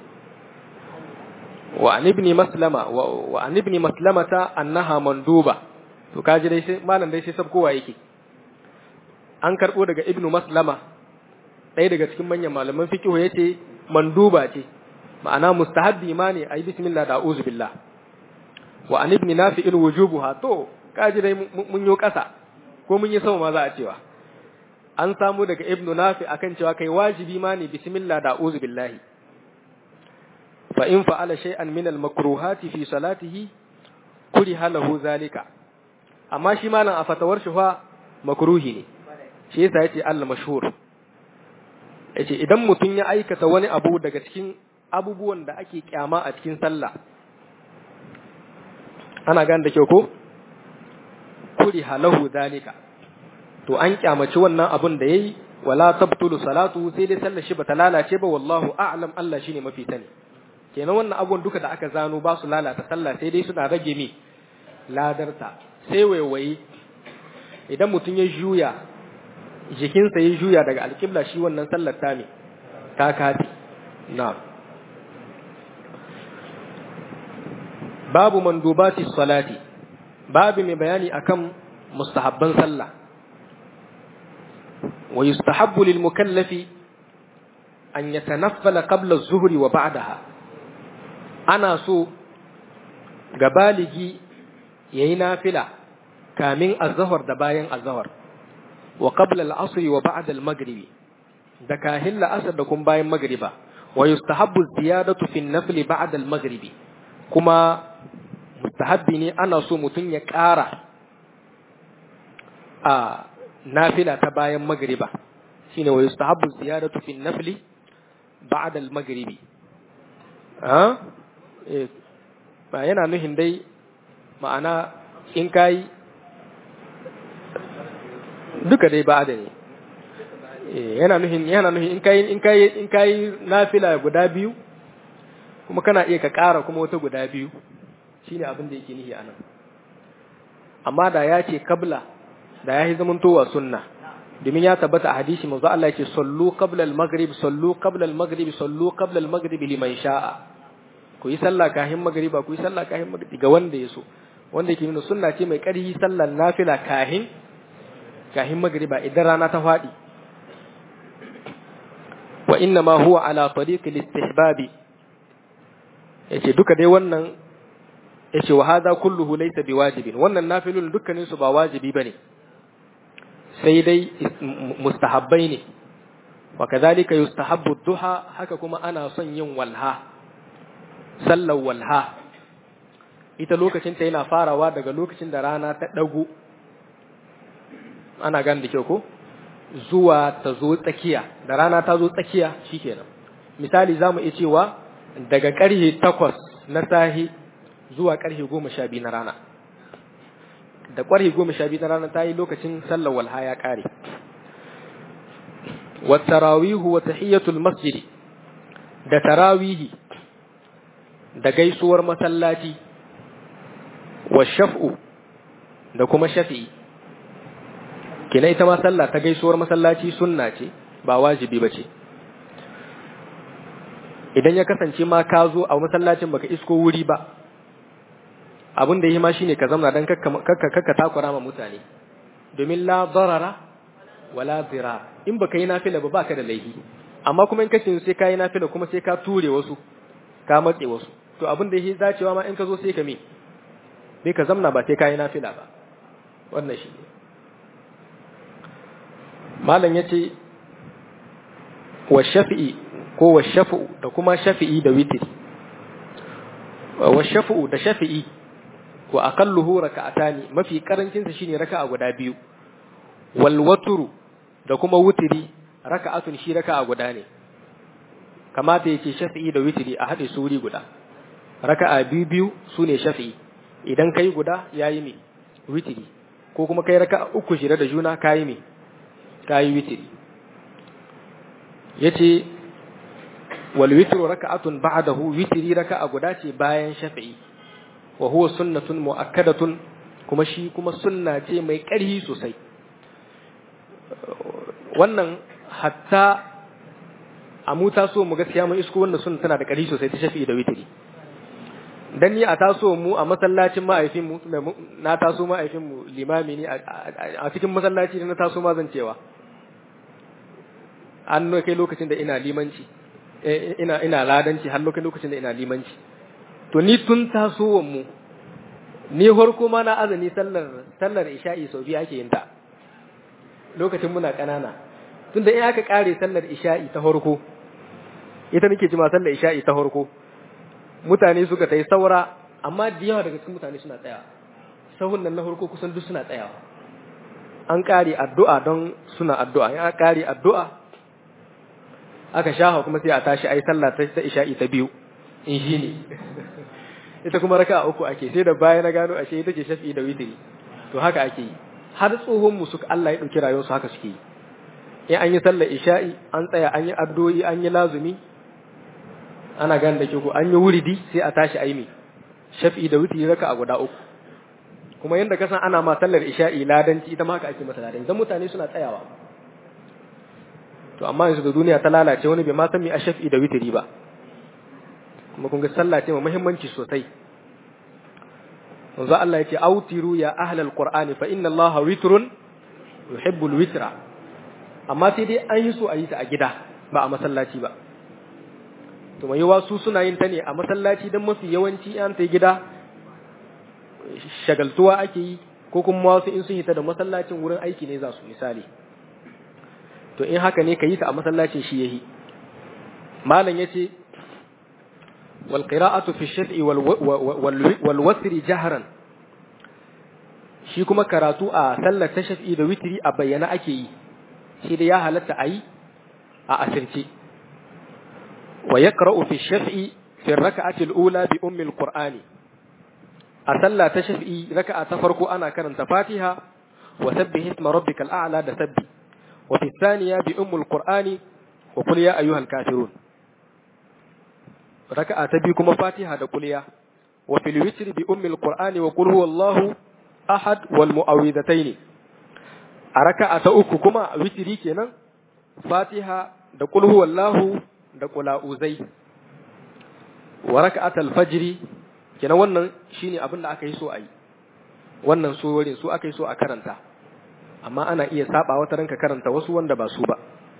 wa an ibni maslama wa an ibni maslamata annaha manduba to kaji dai sai malam dai sai sabkowa yake an karbo daga ibnu maslama ɗaya daga cikin manyan malaman fiqh yace manduba ce ma'ana mustahabbi ma ne ayi bismillah da a'udhu billah wa an ibni nafi'il wujubuha to kaji dai mun yo kasa ko mun yi sama ma za a cewa an samu daga ibnu nafi akan cewa kai wajibi ma ne bismillah da a'udhu billahi fa in fa'ala shay'an min al-makruhati fi salatihi kuriha lahu zalika amma shi malam a fatawar shi fa makruhi ne shi yasa yace Allah mashhur yace idan mutum ya aikata wani abu daga cikin abubuwan da ake kyama a cikin sallah ana gane da kyau ko kuriha lahu zalika to an kyamaci wannan abun da yayi wala tabtulu salatu sai dai sallar shi bata lalace ba wallahu a'lam Allah shine mafi sani kenan wannan abun duka da aka zano ba su lalata sallah sai dai suna rage mi ladarta sai waiwaye idan mutum ya juya jikinsa ya juya daga alƙibla shi wannan sallar ta ne ta kafi na babu mandubati salati babu mai bayani akan mustahabban sallah wa yustahabbu lil mukallafi an yatanaffala qabla az-zuhri wa ba'daha ana so ga baligi yayi nafila kamin azhar da bayan azhar wa qabla al-asr wa ba'da al-maghrib da kahin la'asar da kuma bayan magriba wa yustahabbu ziyadatu fi an-nafl ba'da al-maghrib kuma mustahabbi ne ana so mutun ya ƙara a nafila ta bayan magriba shine wa yustahabbu ziyadatu fi an-nafl ba'da al-maghrib ba yana nuhin dai ma'ana in kayi duka dai ba da ne yana nuhin yana nuhin in kayi in kayi in kayi nafila guda biyu kuma kana iya ka ƙara kuma wata guda biyu shine abin da yake nihi anan amma da ya ce kabla da ya yi zamantowa sunna domin ya tabbata a hadisi manzo Allah yake sallu qabla al-maghrib sallu qabla al-maghrib sallu qabla al-maghrib liman sha'a ku yi sallah kahin magriba ku yi sallah kahin magriba ga wanda ya so wanda yake nuna sunna ce mai ƙarfi sallar nafila kahin kahin magriba idan rana ta faɗi wa inna ma huwa ala tariq al-istihbab yace duka dai wannan yace wa hadha kulluhu laysa biwajibin wannan nafilun dukkanin su ba wajibi bane sai dai mustahabbai ne wa kadhalika yustahabbu duha haka kuma ana son yin walha sallar walha ita lokacin ta yana farawa daga lokacin da rana ta dago ana gan da kyau ko zuwa ta zo tsakiya da rana ta zo tsakiya shikenan misali zamu iya cewa daga karhe 8 na sahi zuwa karfe 12 na rana da ƙwarhi goma sha biyu na ranar ta yi lokacin sallar walha ya ƙare. wa tarawihu wa tahiyyatul masjidi da tarawihi da gaisuwar masallaci wa shaf'u da kuma shafi'i kina ita ma sallah ta gaisuwar masallaci sunna ce ba wajibi ba ce idan ya kasance ma ka zo a masallacin baka isko wuri ba abin da yi ma shine ka zamna dan kakka takura ma mutane domin la darara wala zira in baka yi nafila ba baka da laifi amma kuma in kace sai ka yi nafila kuma sai ka ture wasu ka matse wasu to abin da yake dacewa ma in ka zo sai ka me sai ka zamna ba sai ka yi nafila ba wannan shi malam yace wa shafi'i ko wa shafi'u da kuma shafi'i da witri wa shafi'u da shafi'i wa aqalluhu raka'atani mafi karancin sa shine raka'a guda biyu wal watru da kuma wutiri raka'atun shi raka'a guda ne kamata yake shafi'i da witri a hade suri guda raka'a biyu biyu sune shafi'i idan kai guda yayi me witri ko kuma kai raka'a uku shira da juna kai me kai witri yace wal witru raka'atun ba'dahu witri raka'a guda ce bayan shafi'i wa huwa sunnatun mu'akkadatun kuma shi kuma sunna ce mai ƙarfi sosai wannan hatta a mu taso mu gaskiya mun isko wannan sunna tana da ƙarfi sosai ta shafi'i da witri dan ni a taso mu a masallacin ma'aifin mu na taso ma'aifin mu limami ne a cikin masallaci na taso ma zan cewa an kai lokacin da ina limanci ina ina ladanci har lokacin da ina limanci to ni tun tasowar mu ni farko ma na azumi sallar sallar isha'i sau biyu ake yin ta lokacin muna kanana tunda in aka kare sallar isha'i ta farko ita nake jima sallar isha'i ta farko mutane suka tai saura amma da yawa daga cikin mutane suna tsayawa sahun nan na farko kusan duk suna tsayawa an kare addu'a don suna addu'a in aka kare addu'a aka shafa kuma sai a tashi ayi sallah ta isha'i ta biyu in shi ne ita kuma raka uku ake sai da baya na gano ashe ita ce shafi da witiri to haka ake yi har tsohon mu suka Allah ya dauki rayuwar su haka suke yi in an yi sallar isha'i an tsaya an yi addu'o'i an yi lazumi ana gane da ko an yi wuridi sai a tashi ayi mi shafi da witiri raka a guda uku kuma yanda ka san ana ma sallar isha'i ladanci ita ma haka ake mata ladanci dan mutane suna tsayawa to amma yanzu da duniya ta lalace wani bai ma san me a shafi da witiri ba kuma kun ga sallah ce mai muhimmanci sosai manzo Allah yace autiru ya ahlal qur'ani fa inna allaha witrun yuhibbul witra amma sai dai an yi so a yi ta a gida ba a masallaci ba to mai yawa su suna yin ta ne a masallaci dan mafi yawanci an ta gida shagaltuwa ake yi ko kuma wasu in sun hita da masallacin wurin aiki ne za su misali to in haka ne ka yi ta a masallacin shi yahi malam yace والقراءة في الشفع والوتر جهرا shi kuma karatu a sallar ta shafi da witiri a bayyana ake yi shi da ya halatta a yi a asirce wa ya fi shafi fi raka'ati al-ula bi ummi al-qur'ani a sallah ta shafi'i raka'a ta farko ana karanta fatiha wa sabbih isma rabbikal a'la da sabbi wa fi thaniya bi ummi al-qur'ani wa qul ya ayyuhal kafirun raka'a ta biyu kuma fatiha da kuliya wa fil witr bi ummi al-qur'ani wa qul huwallahu ahad wal mu'awwidhatayn a raka'a ta uku kuma witri kenan fatiha da qul huwallahu da qula'uzai wa raka'atul fajri kenan wannan shine abin da aka yi so ayi wannan surorin su aka yi so a karanta amma ana iya saba wata ranka karanta wasu wanda ba su ba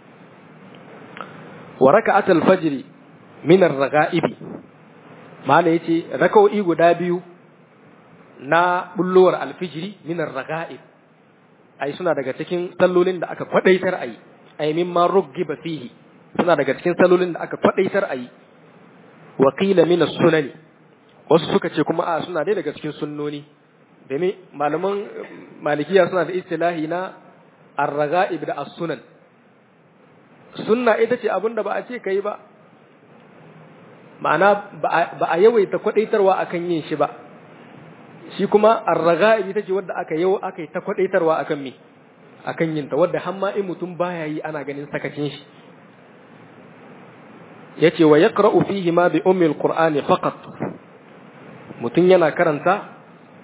wa raka'atul fajri min ar-raga'ibi mala yace raka'o'i guda biyu na bullowar alfijiri min ar-raga'ib ai suna daga cikin sallolin da aka kwadaitar ayi ay mimma ruggiba fihi suna daga cikin sallolin da aka kwadaitar ayi wa qila min as-sunani wasu suka ce kuma a suna dai daga cikin sunnoni domin malaman malikiya suna da istilahi na ar-raga'ib da as-sunan sunna ita ce abinda ba a ce kai ba ma'ana ba a yawaita kwadaitarwa akan yin shi ba shi kuma ar-raga'ib ita ce wadda aka yau aka yi ta kwadaitarwa akan me akan yin ta wadda har ma in mutum baya yi ana ganin sakacin shi yace wa yaqra'u fihi ma bi ummi al-qur'ani faqat mutum yana karanta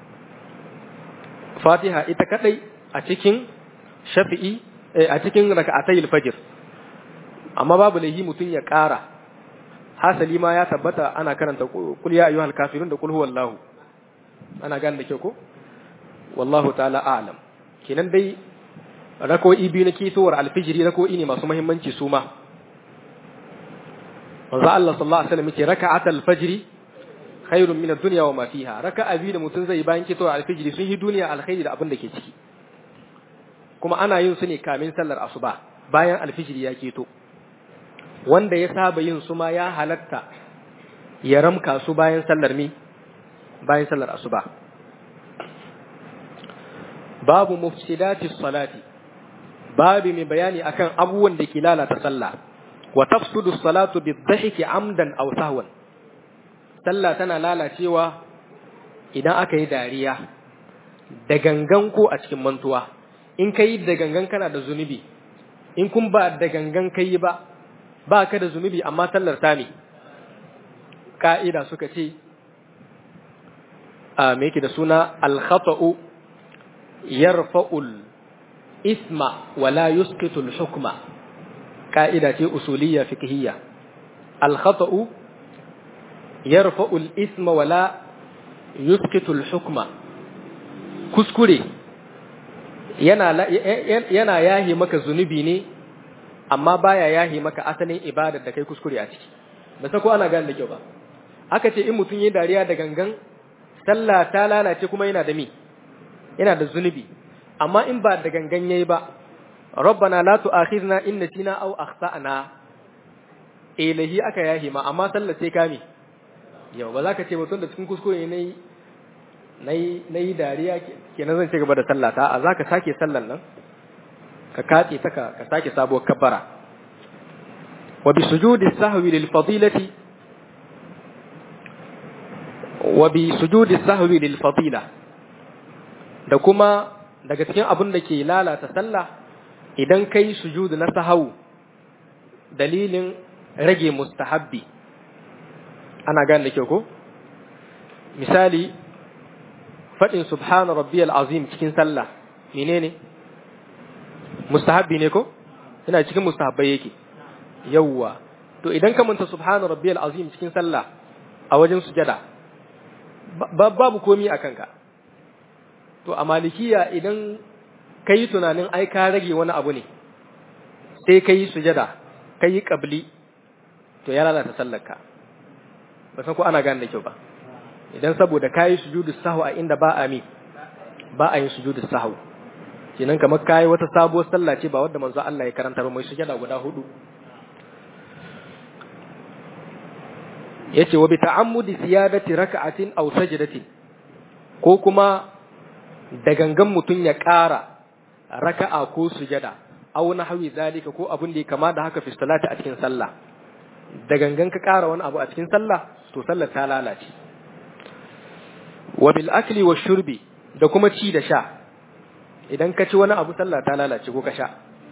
Fatiha ita kadai a cikin Shafi'i a cikin raka'atayil fajr amma babu laihi mutum ya ƙara hasali ma ya tabbata ana karanta kul ya ayyuhal kafirun da kul huwallahu ana gane da kyau ko wallahu ta'ala a'lam kenan dai rako'i biyu na kisowar alfijiri rako'i ne masu muhimmanci su ma manzo Allah sallallahu alaihi wasallam yace raka'atul fajri khairun min ad-dunya wa ma fiha raka'a biyu da mutum zai bayan kisowar alfijiri sun yi duniya alkhairi da abin da ke ciki kuma ana yin su ne kamin sallar asuba bayan alfijiri ya keto wanda ya saba yin su ma ya halatta ya ramka su bayan sallar mi bayan sallar asuba babu mufsidati salati babu mai bayani akan abubuwan da ke lalata sallah wa tafsudu salatu bidhahiki amdan aw sahwan sallah tana lalacewa idan aka yi dariya da gangan ko a cikin mantuwa in kai da gangan kana da zunubi in kun ba da gangan kai ba ba ka da zunubi amma sallar ta ne ka'ida suka ce a me yake da suna al-khata'u yarfa'ul isma wa la yusqitu al-hukma ka'ida ce usuliyya fiqhiyya al-khata'u yarfa'ul isma wa la yusqitu al-hukma kuskure yana yana yahi maka zunubi ne amma baya yahi maka asalin ibadar da kai kuskure a ciki ba sai ko ana gane da kyau ba aka ce in mutum yi dariya da gangan sallah ta lalace kuma yana da mi yana da zunubi amma in ba da gangan yayi ba rabbana la tu'akhidna in nasina aw akhtana ilahi aka yahi ma amma sallah sai kame yau ba za ka ce mutum da cikin kuskure ne nayi nayi dariya kenan zan ci gaba da sallah ta a za ka sake sallan nan ka katse ta ka sake sabuwar kabbara wa bi sujudi sahwi lil fadilati wa bi sujudi sahwi lil fadila da kuma daga cikin abin da ke lalata sallah idan kai sujudu na sahawu dalilin rage mustahabbi ana gane da kyau ko misali faɗin subhana rabbiyal azim cikin sallah menene mustahabbi ne ko ina cikin mustahabbai yake yawwa to idan ka manta subhana rabbiyal azim cikin sallah a wajen sujada babu komi a kanka to a malikiya idan ka yi tunanin ai ka rage wani abu ne sai ka yi sujada ka yi ƙabli to ya lalata sallarka ba san ko ana gane da kyau ba idan saboda ka yi sujudu sahu a inda ba a mi ba a yin sujudu sahu kenan kamar ka yi wata sabuwar sallah ce ba wadda manzo Allah ya karanta ba mai sujada guda hudu yace wa bi ta'ammudi siyadati raka'atin aw sajdatin ko kuma da gangan mutun ya ƙara raka'a ko sujada aw nahwi zalika ko abin da ya kama da haka fi salati a cikin sallah da gangan ka ƙara wani abu a cikin sallah to to sallar ta lalace wa bil akli wa shurbi da kuma ci da sha idan ka ci wani abu sallah ta lalace ko ka sha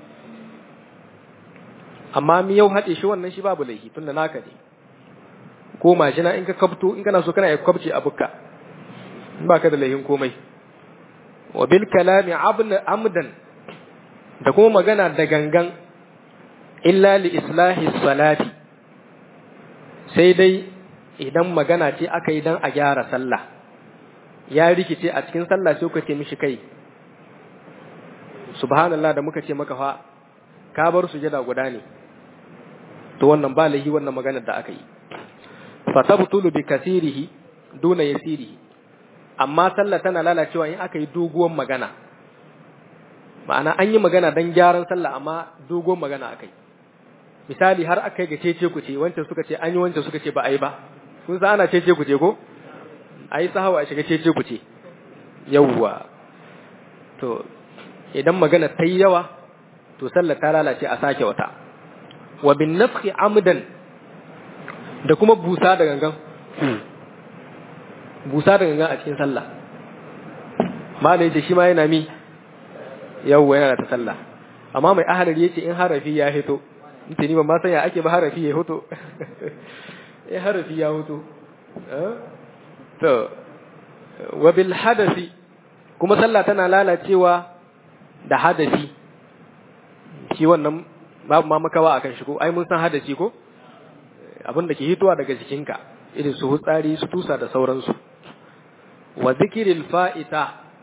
amma mi yau haɗe shi wannan shi babu laifi tunda naka ne ko mashina in ka kabto in kana so kana ya kwabce abukka in baka da laifin komai wa bil kalami amdan da kuma magana da gangan illa li islahi salati sai dai idan magana ce aka yi dan a gyara sallah ya rikice a cikin sallah sai kuka ce mishi kai subhanallah da muka ce maka fa ka bar sujada guda ne to wannan ba lahi wannan maganar da aka yi fa tabtulu bi kasirihi duna yasirihi amma sallah tana lalacewa in aka yi doguwar magana ma'ana an yi magana dan gyaran sallah amma doguwar magana akai misali har aka yi ga cece ku ce wancan suka ce an yi wancan suka ce ba a yi ba kun san ana cece ku ce ko a yi sahawa a shiga cece ku ce yawwa to idan magana ta yi yawa to sallar ta lalace a sake wata wa bin nafhi amdan da kuma busa da gangan busa da gangan a cikin sallah malai ce shi ma yana mi yawwa yana ta sallah amma mai ahalar yace in harafi ya hito mutane ba ma san ya ake ba harafi ya hito eh harafi ya hito to wa bil hadasi kuma sallah tana lalacewa da hadasi shi wannan babu ma makawa akan shi ko ai mun san hadasi ko abin da ke hitowa daga jikinka irin su hutsari su tusa da sauransu wa zikril fa'ita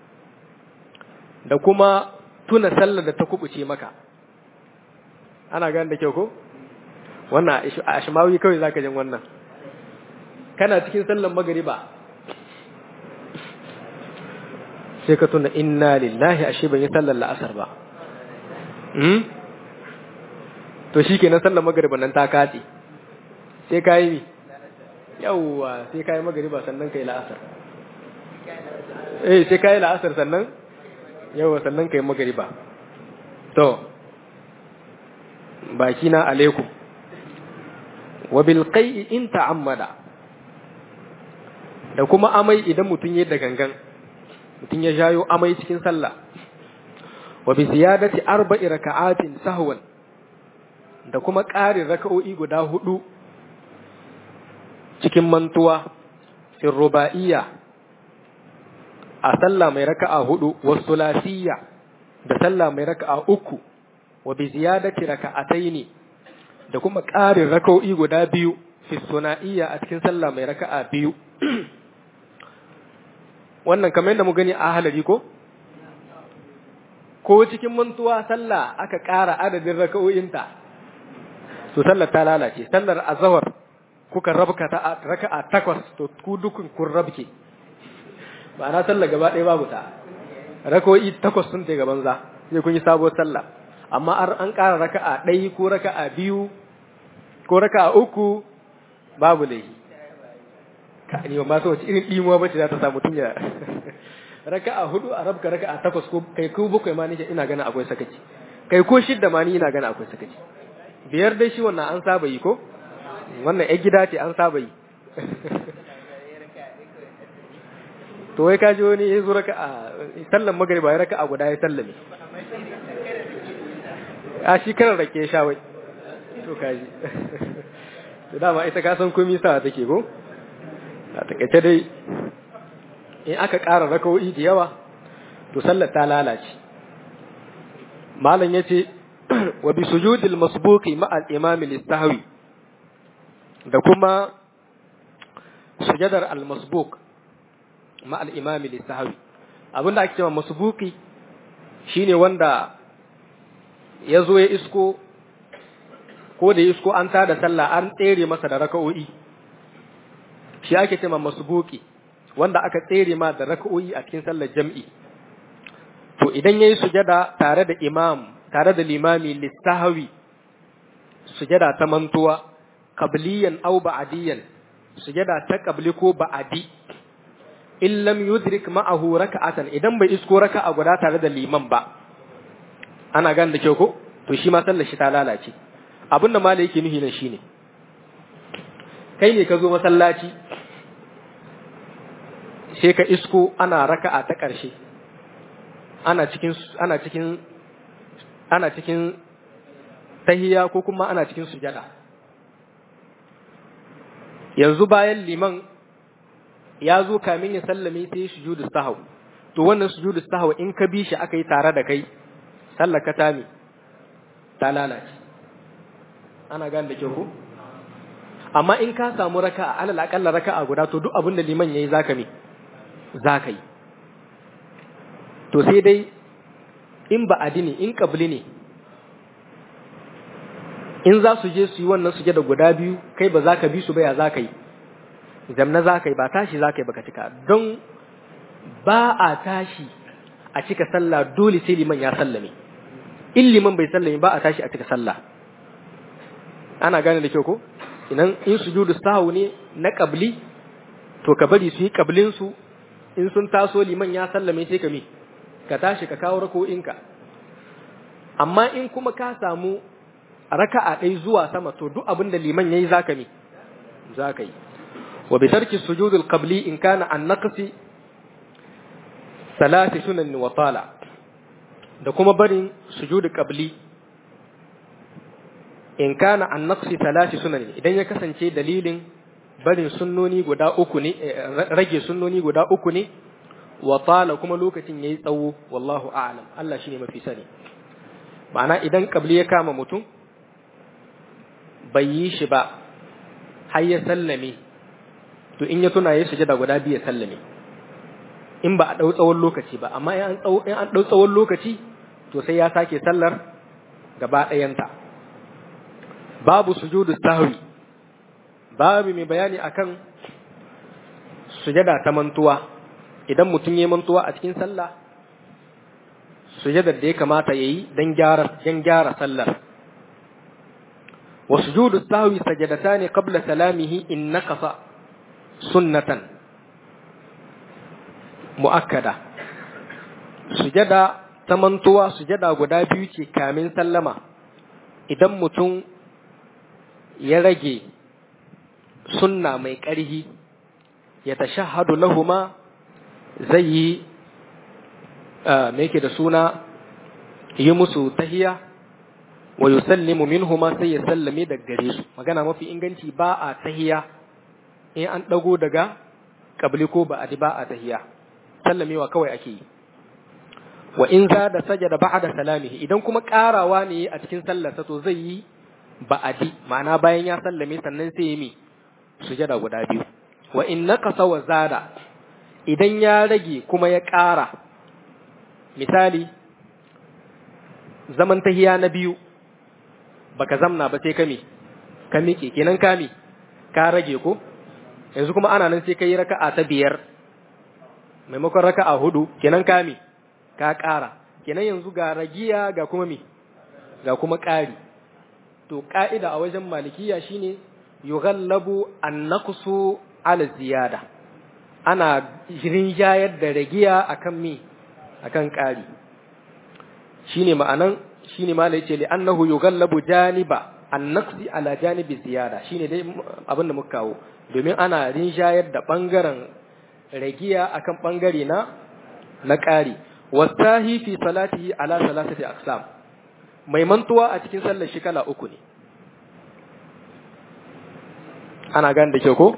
da kuma tuna sallar da ta kubuce maka ana gane da kyau ko wannan a ashimawi kawai zaka jin wannan kana cikin sallar magariba sai ka tuna inna lillahi ashe ban yi sallar la'asar ba hmm? to shi kenan sallar magariba nan ta kace sai ka yi yawwa sai ka yi magariba sannan ka yi la'asar eh sai ka yi la'asar sannan yawwa sannan ka yi magariba to baki na alaikum wa bil qai'i in ta'ammada da kuma amai idan mutum ya da gangan mutum ya jayo amai cikin sallah wa bi ziyadati arba'i raka'atin sahwan da kuma ƙarin raka'o'i guda hudu cikin mantuwa fil ruba'iyya a sallah mai raka'a hudu wa sulasiyya da sallah mai raka'a uku wa bi ziyadati raka'ataini da kuma ƙarin raka'o'i guda biyu fi suna'iyya a cikin sallah mai raka'a biyu wannan kamar yadda mu gani a halari ko ko cikin mantuwa sallah aka ƙara adadin raka'o'inta to sallar ta lalace sallar azhar kuka rabka ta raka'a takwas to ku dukun kun rabke ma'ana sallar gaba ɗaya babu ta raka'o'i takwas sun ta gaban za sai kun yi sabuwar sallah amma an ƙara raka'a ɗaya ko raka'a biyu ko raka'a uku babu laifi ka ni ba so wace irin dimuwa bace za ta samu tun ya raka'a hudu a rabka raka'a takwas ko kai ko bakwai ma nake ina gana akwai sakaci kai ko shidda ma ni ina gana akwai sakaci biyar dai shi wannan an saba yi ko wannan ai gida ce an saba yi to wai kaji wani ya zo raka'a sallan magariba ya raka'a guda ya sallame a shi karar rake sha wai to kaji to dama ita ka san komai sa take ko a takaice dai in aka ƙara rakawo'i da yawa to sallar ta lalace malam ya ce wa bi sujudil masbuqi ma'al imami listahwi da kuma sujadar al masbuq ma'al imami listahwi abinda ake cewa masbuqi shine wanda ya zo ya isko ko da ya isko an tada sallah an tsere masa da raka'o'i shi ake cewa masbuki wanda aka tsere ma da raka'o'i a cikin sallar jam'i to idan yayi sujada tare da imam tare da limami lisahawi sujada ta mantuwa qabliyan aw ba'diyan sujada ta qabli ko ba'di in lam yudrik ma'ahu raka'atan idan bai isko raka'a guda tare da liman ba ana gan da kyau ko to shi ma sallar shi ta lalace abinda malai yake nuhi nan shine kai ne ka zo masallaci sai ka isko ana raka'a ta ƙarshe ana cikin ana cikin ana cikin tahiya ko kuma ana cikin sujada yanzu bayan liman ya zo kamin ya sallame sai sujudu sahau to wannan sujudu sahau in ka bi shi aka yi tare da kai sallar ka ta mi ta lalace ana gane da kyau ko amma in ka samu raka'a alal akalla raka'a guda to duk abin da liman yayi zaka mi zaka yi to sai dai in ba adini in kabli ne in za su je su yi wannan suje da guda biyu kai ba za ka bi su ba ya za ka yi zamna za ka yi ba tashi za ka yi baka cika don ba a tashi a cika sallah dole sai liman ya sallame in liman bai sallame ba a tashi a cika sallah ana gane da kyau ko idan in sujudu sahu ne na kabli to ka bari su yi kablin su in sun taso liman ya sallame sai ka mi ka tashi ka kawo rako'inka amma in kuma ka samu raka'a ɗai zuwa sama to duk abin da liman yayi zaka mi zaka yi wa bi tarki sujud al-qabli in kana an naqsi salati sunan wa tala da kuma barin sujud qabli in kana an naqsi salati sunan idan ya kasance dalilin barin sunnoni guda uku ne rage sunnoni guda uku ne wa tala kuma lokacin yayi tsawo wallahu a'lam Allah shine mafi sani ma'ana idan qabli ya kama mutum bai yi shi ba har ya sallame to in ya tuna ya sujada guda biyu ya sallame in ba a ɗau tsawon lokaci ba amma in an ɗau tsawon lokaci to sai ya sake sallar gaba ɗayanta babu sujudu sahwi babu mai bayani akan sujada ta mantuwa idan mutum ya mantuwa a cikin sallah sujadar da ya kamata ya yi don gyara sallar وسجود السهو سجدتان قبل سلامه إن نقص سنة مؤكدة سجدة تمنتوا سجدة غدا biyu ce kamin sallama idan mutum ya rage sunna mai ƙarhi ya tashahhadu lahuma zai yi me yake da suna yi musu tahiya wa yusallimu minhuma sai ya sallame daga gare su magana mafi inganci ba a tahiya in an dago daga kabli ko ba adi ba a tahiya sallamewa kawai ake yi wa in za da sajada ba'da salamihi idan kuma karawa ne a cikin sallarsa to zai yi ba'adi ma'ana bayan ya sallame sannan sai ya mi sujada guda biyu wa in naqasa wa zada idan ya rage kuma ya ƙara misali zaman tahiya na biyu baka zamna ba sai ka mi ka miƙe kenan ka mi ka rage ko yanzu kuma ana nan sai ka yi raka'a ta biyar maimakon raka'a hudu kenan ka mi ka ƙara kenan yanzu ga ragiya ga kuma mi ga kuma ƙari to ƙa'ida a wajen malikiya shine yughallabu an-naqsu ala ziyada ana rinjayar da ragiya akan mi akan ƙari shine ma'anan shine ma yace li annahu yughallabu janiba an-naqsi ala janibi ziyada shine dai abin da muka kawo domin ana rinjayar da bangaren ragiya akan bangare na na ƙari wasahi fi salatihi ala salasati aqsam mai mantuwa a cikin sallar shi kala uku ne ana gane da kyau ko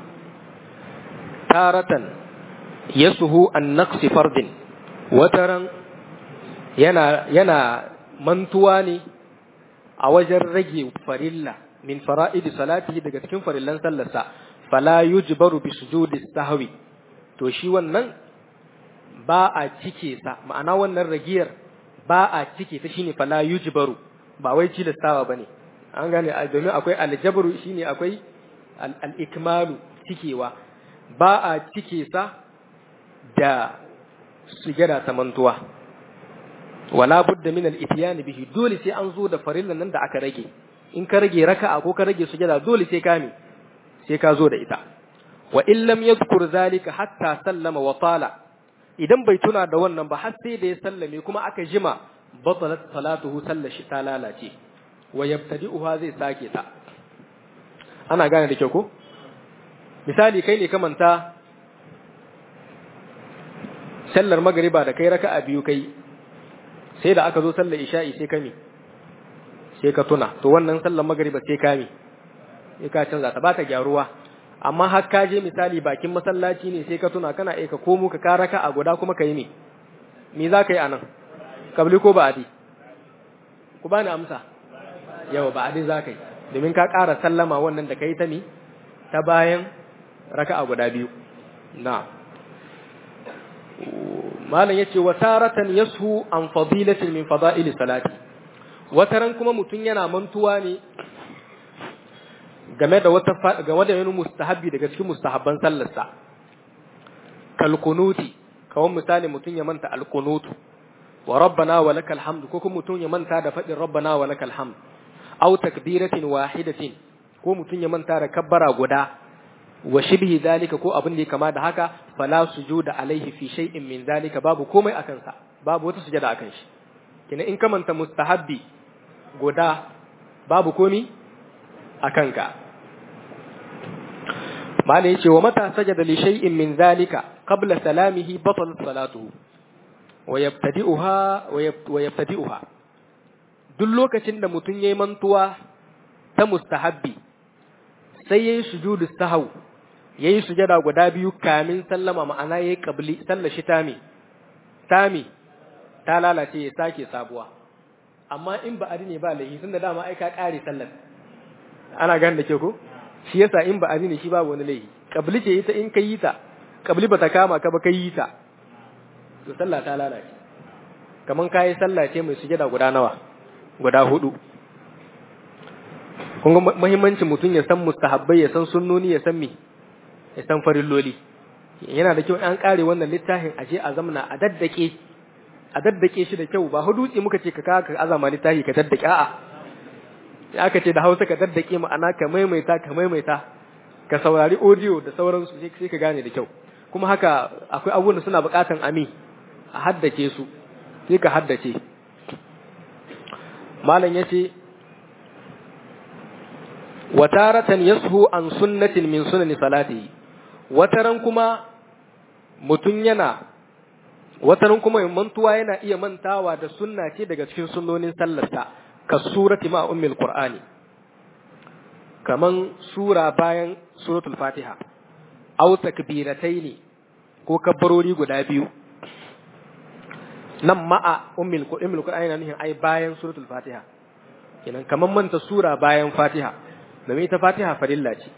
taratan yasuhu an naqsi fardin wataran yana yana mantuwa ne a wajen rage farilla min fara'idi salatihi daga cikin farillan sallarsa fala yujbaru bi sujudi sahwi to shi wannan ba a cike sa ma'ana wannan ragiyar ba a cike ta shine fala yujbaru ba wai tilastawa bane an gane domin akwai aljabru shine akwai al-ikmalu cikewa ba a cike sa da sujada ta mantuwa wala budda min al-ityan bihi dole sai an zo da farillan nan da aka rage in ka rage raka'a ko ka rage sujada dole sai ka mi sai ka zo da ita wa in lam yadhkur zalika hatta sallama wa tala idan bai tuna da wannan ba har sai da ya sallame kuma aka jima batalat salatuhu sallar shi ta lalace wa yabtadi'uha zai sake ta ana gane da kyau ko misali kai ne ka manta sallar magariba da kai raka'a biyu kai sai da aka zo sallar isha'i sai kami sai ka tuna to wannan sallar magariba sai kami sai ka canza ta ba ta gyaruwa amma har ka je misali bakin masallaci ne sai ka tuna kana aika komo ka ka raka'a guda kuma ka yi ne me za ka yi anan kabli ko ba'adi ku bani amsa yawa ba'adi za ka yi domin ka ƙara sallama wannan da ka yi ta mi ta bayan raka'a guda biyu na malam yace wa taratan yashu an fadilatin min fada'ili salati wataran kuma mutun yana mantuwa ne game da wata game da wani mustahabi daga cikin mustahabban sallarsa kal kunuti kawai misali mutun ya manta al kunutu wa rabbana wa lakal hamd ko kuma mutun ya manta da fadin rabbana wa lakal hamd aw takbiratin wahidatin ko mutun ya manta da kabbara guda wa shibhi zalika ko abin da ya kama da haka fala sujuda alaihi fi shay'in min zalika babu komai akan sa babu wata sujada akan shi kina in ka manta mustahabbi guda babu komi akan ka mala yace wa mata sajada li shay'in min zalika qabla salamihi batalat salatuhu wa yabtadi'uha wa yabtadi'uha duk lokacin da mutun yayi mantuwa ta mustahabbi sai yayi sujudu sahau yayi sujada guda biyu kamin sallama ma'ana yayi qabli sallar shi tami tami ta lalace ya sake sabuwa amma in ba ne ba laifi tunda dama ai ka kare sallar ana gane da ke ko shi yasa in ba ne shi babu wani laifi qabli ce ita in kai ta qabli bata kama ka ba kai ta to sallah ta lalace kaman kai sallah ce mai sujada guda nawa guda hudu kun ga muhimmancin mutum ya san mustahabbai ya san sunnoni ya san me ya san farilloli yana da kyau an kare wannan littafin aje a zamna a daddake a daddake shi da kyau ba hudutsi muka ce ka ka ka azama littafi ka daddake a'a sai aka ce da Hausa ka daddake ma'ana ka maimaita ka maimaita ka saurari audio da sauransu sai ka gane da kyau kuma haka akwai abubuwan da suna buƙatan ami a haddace su sai ka haddace malam yace wataratan yashu an sunnatin min sunani salatihi wataran kuma mutun yana wataran kuma mantuwa yana iya mantawa da sunna ce daga cikin sunnonin sallarsa ka surati ma ummil qur'ani kaman sura bayan suratul fatiha aw takbirataini ko kabbarori guda biyu nan ma'a ummil ummil qur'ani na nufin ai bayan suratul fatiha kenan kaman manta sura bayan fatiha domin ita fatiha farilla ce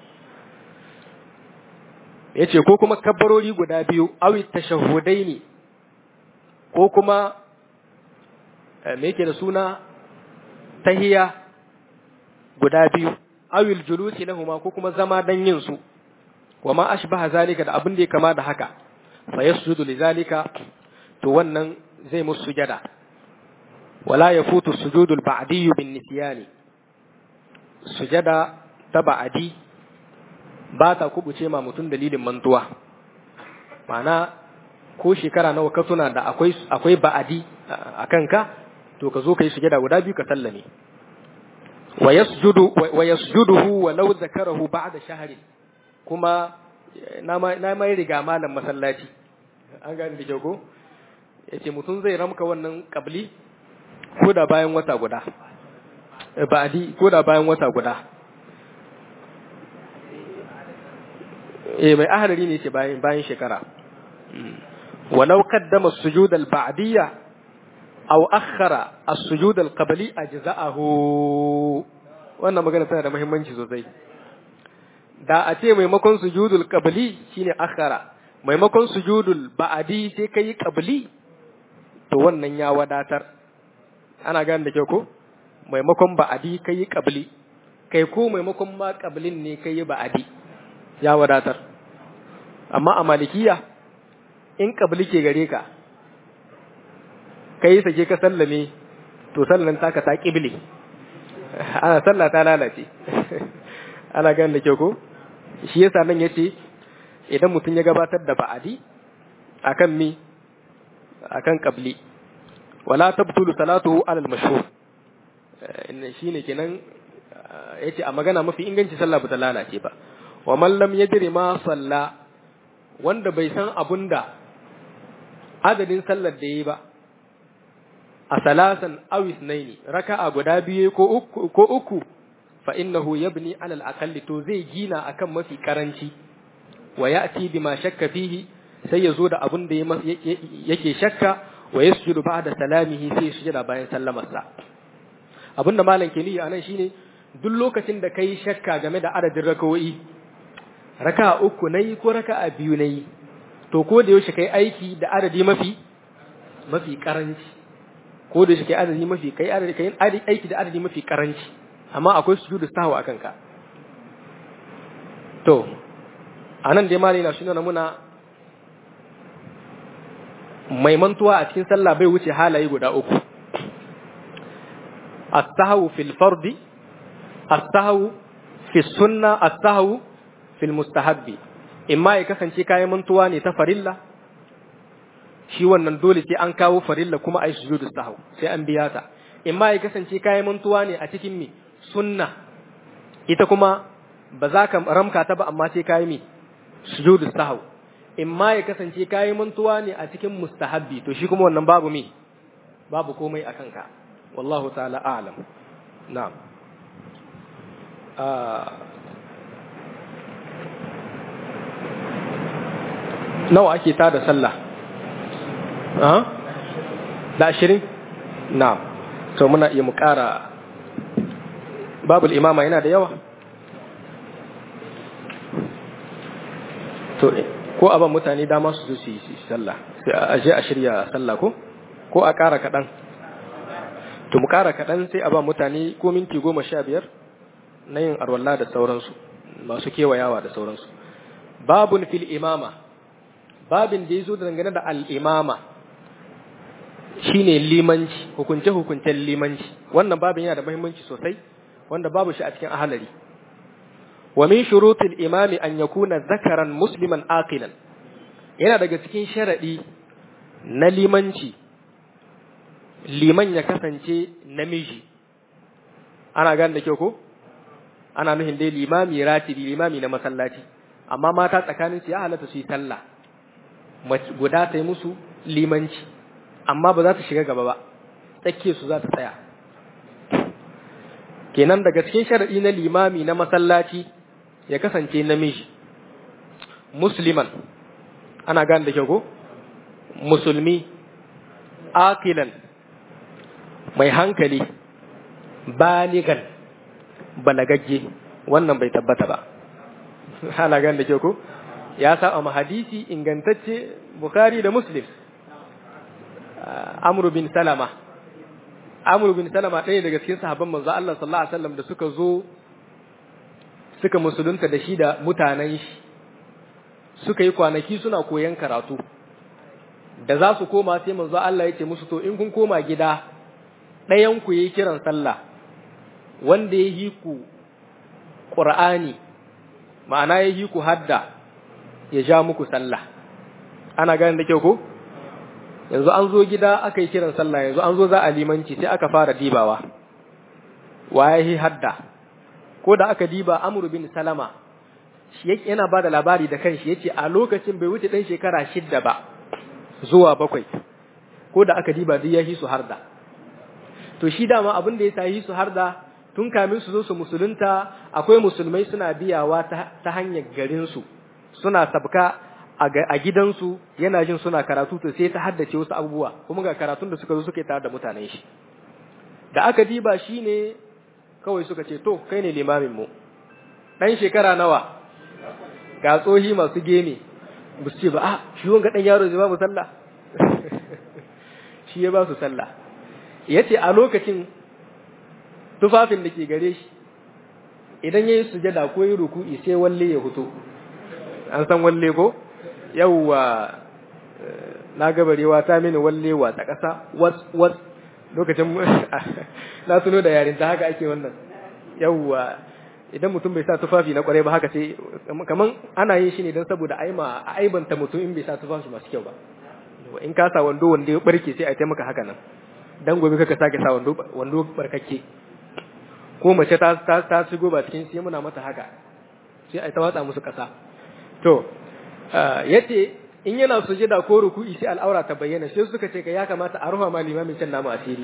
yace ko kuma kabbarori guda biyu awi tashahhudaini ko kuma me yake da suna tahiya guda biyu awil julusi lahuma ko kuma zama dan yin su wa ma ashbaha zalika da abin da ya kama da haka fa yasjudu lidhalika to wannan zai musu sujada wala yafutu sujudul ba'di bin nisyani sujada ta ba'adi ba ta kubuce ma mutum dalilin mantuwa ma'ana ko shekara nawa ka tuna da akwai akwai ba'adi a kanka to ka zo ka yi sujada guda biyu ka sallame wa yasjudu wa yasjuduhu wa law zakarahu ba'da shahri kuma na na mai riga malam masallaci an gane da kyau ko yace mutum zai ramka wannan kabli ko da bayan wata guda ba'adi ko da bayan wata guda eh mai ahalari ne ce bayan bayan shekara walau qaddama as-sujud al-ba'diyya aw akhara as-sujud al-qabli ajza'ahu wannan magana tana da muhimmanci sosai da a ce maimakon sujudul qabli shine akhara maimakon sujudul ba'di sai kai qabli to wannan ya wadatar ana gane da kyau ko maimakon ba'adi kai qabli kai ko maimakon ma qablin ne kai ba'adi ya wadatar amma a malikiya in qabli ke gare ka kai sake ka sallame to sallan taka ta qibli ana sallah ta lalace ana gane da kyau ko shi yasa nan yace idan mutum ya gabatar da ba'adi akan mi akan qabli wala tabtulu salatuhu ala al-mashhur shine kenan yace a magana mafi inganci sallah bata lalace ba wa man lam yadri ma salla wanda bai san abunda adadin sallar da yi ba a salasan aw ithnaini raka'a guda biyu ko uku ko uku fa innahu yabni ala al to zai gina akan mafi karanci wa ya'ti bima shakka fihi sai ya zo da abin da yake shakka wa yasjudu ba'da salamihi sai ya sujada bayan sallamarsa abin da malam ke niyi anan shine duk lokacin da kai shakka game da adadin rakawoyi raka'a uku nayi ko raka'a biyu nayi to ko da yaushe kai aiki da adadi mafi mafi karanci ko da yaushe kai adadi mafi kai adadi kai aiki da adadi mafi karanci amma akwai sujudu sahwa akan ka to anan dai malai na shine muna mai mantuwa a cikin sallah bai wuce halaye guda uku as-sahwu fil fardi as-sahwu fi sunna as-sahwu fil mustahabbi imma ya kasance kayan mantuwa ne ta farilla shi wannan dole sai an kawo farilla kuma ai sujudu sahw sai an biya ta imma ya kasance kayan mantuwa ne a cikin mi sunna ita kuma ba za ka ramka ta ba amma sai kayi mi sujudu sahw imma ya kasance kayi mantuwa ne a cikin mustahabbi to shi kuma wannan babu mi babu komai a kanka wallahu ta'ala a'lam na'am nawa ake tada sallah da ashirin na'am to muna iya mu ƙara babul imama yana da yawa to ko a ban mutane dama su zo su yi sallah sai a je a shirya sallah ko ko a ƙara kaɗan to mu ƙara kaɗan sai a ba mutane ko minti goma sha biyar na yin arwalla da sauransu masu kewayawa da sauransu babun fil imama babin da ya zo dangane da al'imama shine limanci hukunce-hukuncen limanci wannan babin yana da muhimmanci sosai wanda babu shi a cikin ahalari wa min shurutil imami an yakuna zakaran musliman aqilan yana daga cikin sharadi na limanci liman ya kasance namiji ana gane da kyau ko ana nuhin dai limami ratibi limami na masallaci amma mata tsakanin su ya halatta su yi sallah guda ta yi musu limanci amma ba za ta shiga gaba ba tsakiyar su za ta tsaya kenan daga cikin sharadi na limami na masallaci ya kasance namiji musliman ana gane da kyau ko musulmi akilan mai hankali baligan balagagge wannan bai tabbata ba ana gane da kyau ko ya saba ma hadisi ingantacce bukhari da muslim amru bin salama amru bin salama ɗaya daga cikin sahabban manzo Allah sallallahu alaihi wasallam da suka zo suka musulunta da shi da mutanen shi suka yi kwanaki suna koyan karatu da za su koma sai manzo Allah ya ce musu to in kun koma gida ɗayan ku yi kiran sallah wanda ya yi ku Qur'ani ma'ana ya yi ku hadda ya ja muku sallah ana gane da kyau ko yanzu an zo gida aka yi kiran sallah yanzu an zo za a limanci sai aka fara dibawa waye hadda ko da aka diba Amr bin Salama shi yana ba da labari da kanshi yace a lokacin bai wuce dan shekara shidda ba zuwa bakwai ko da aka diba duk ya su harda to shi dama abin da ya sa yi su harda tun kamin su zo su musulunta akwai musulmai suna biyawa ta hanyar garin su suna sabka a gidansu yana jin suna karatu to sai ta haddace wasu abubuwa kuma ga karatun da suka zo suka yi tare da mutanen shi da aka diba shi ne kawai suka ce to kai ne limamin mu dan shekara nawa ga tsohi masu geme ba su ce ba a shi wanga dan yaro zai ba mu sallah shi ya ba su sallah yace a lokacin tufafin da ke gare shi idan yayi sujada ko yi ruku'i sai walle ya fito an san walle ko yawwa na gabarewa ta mini wallewa ta ƙasa was was lokacin na tuno da yarinta haka ake wannan yawwa idan mutum bai sa tufafi na kwarai ba haka sai kaman ana yin shi ne don saboda aima a aibanta mutum in bai sa tufafi masu kyau ba in ka sa wando wanda ya barke sai a taimaka haka nan dan gobe kaka sake sa wando wando barkakke ko mace ta ta, ta shigo ba cikin sai muna mata haka sai a ta watsa musu ƙasa to yace in yana sujada ko ruku'i sai al'aura ta bayyana sai suka ce ka ya kamata a rufa ma limamin can namu asiri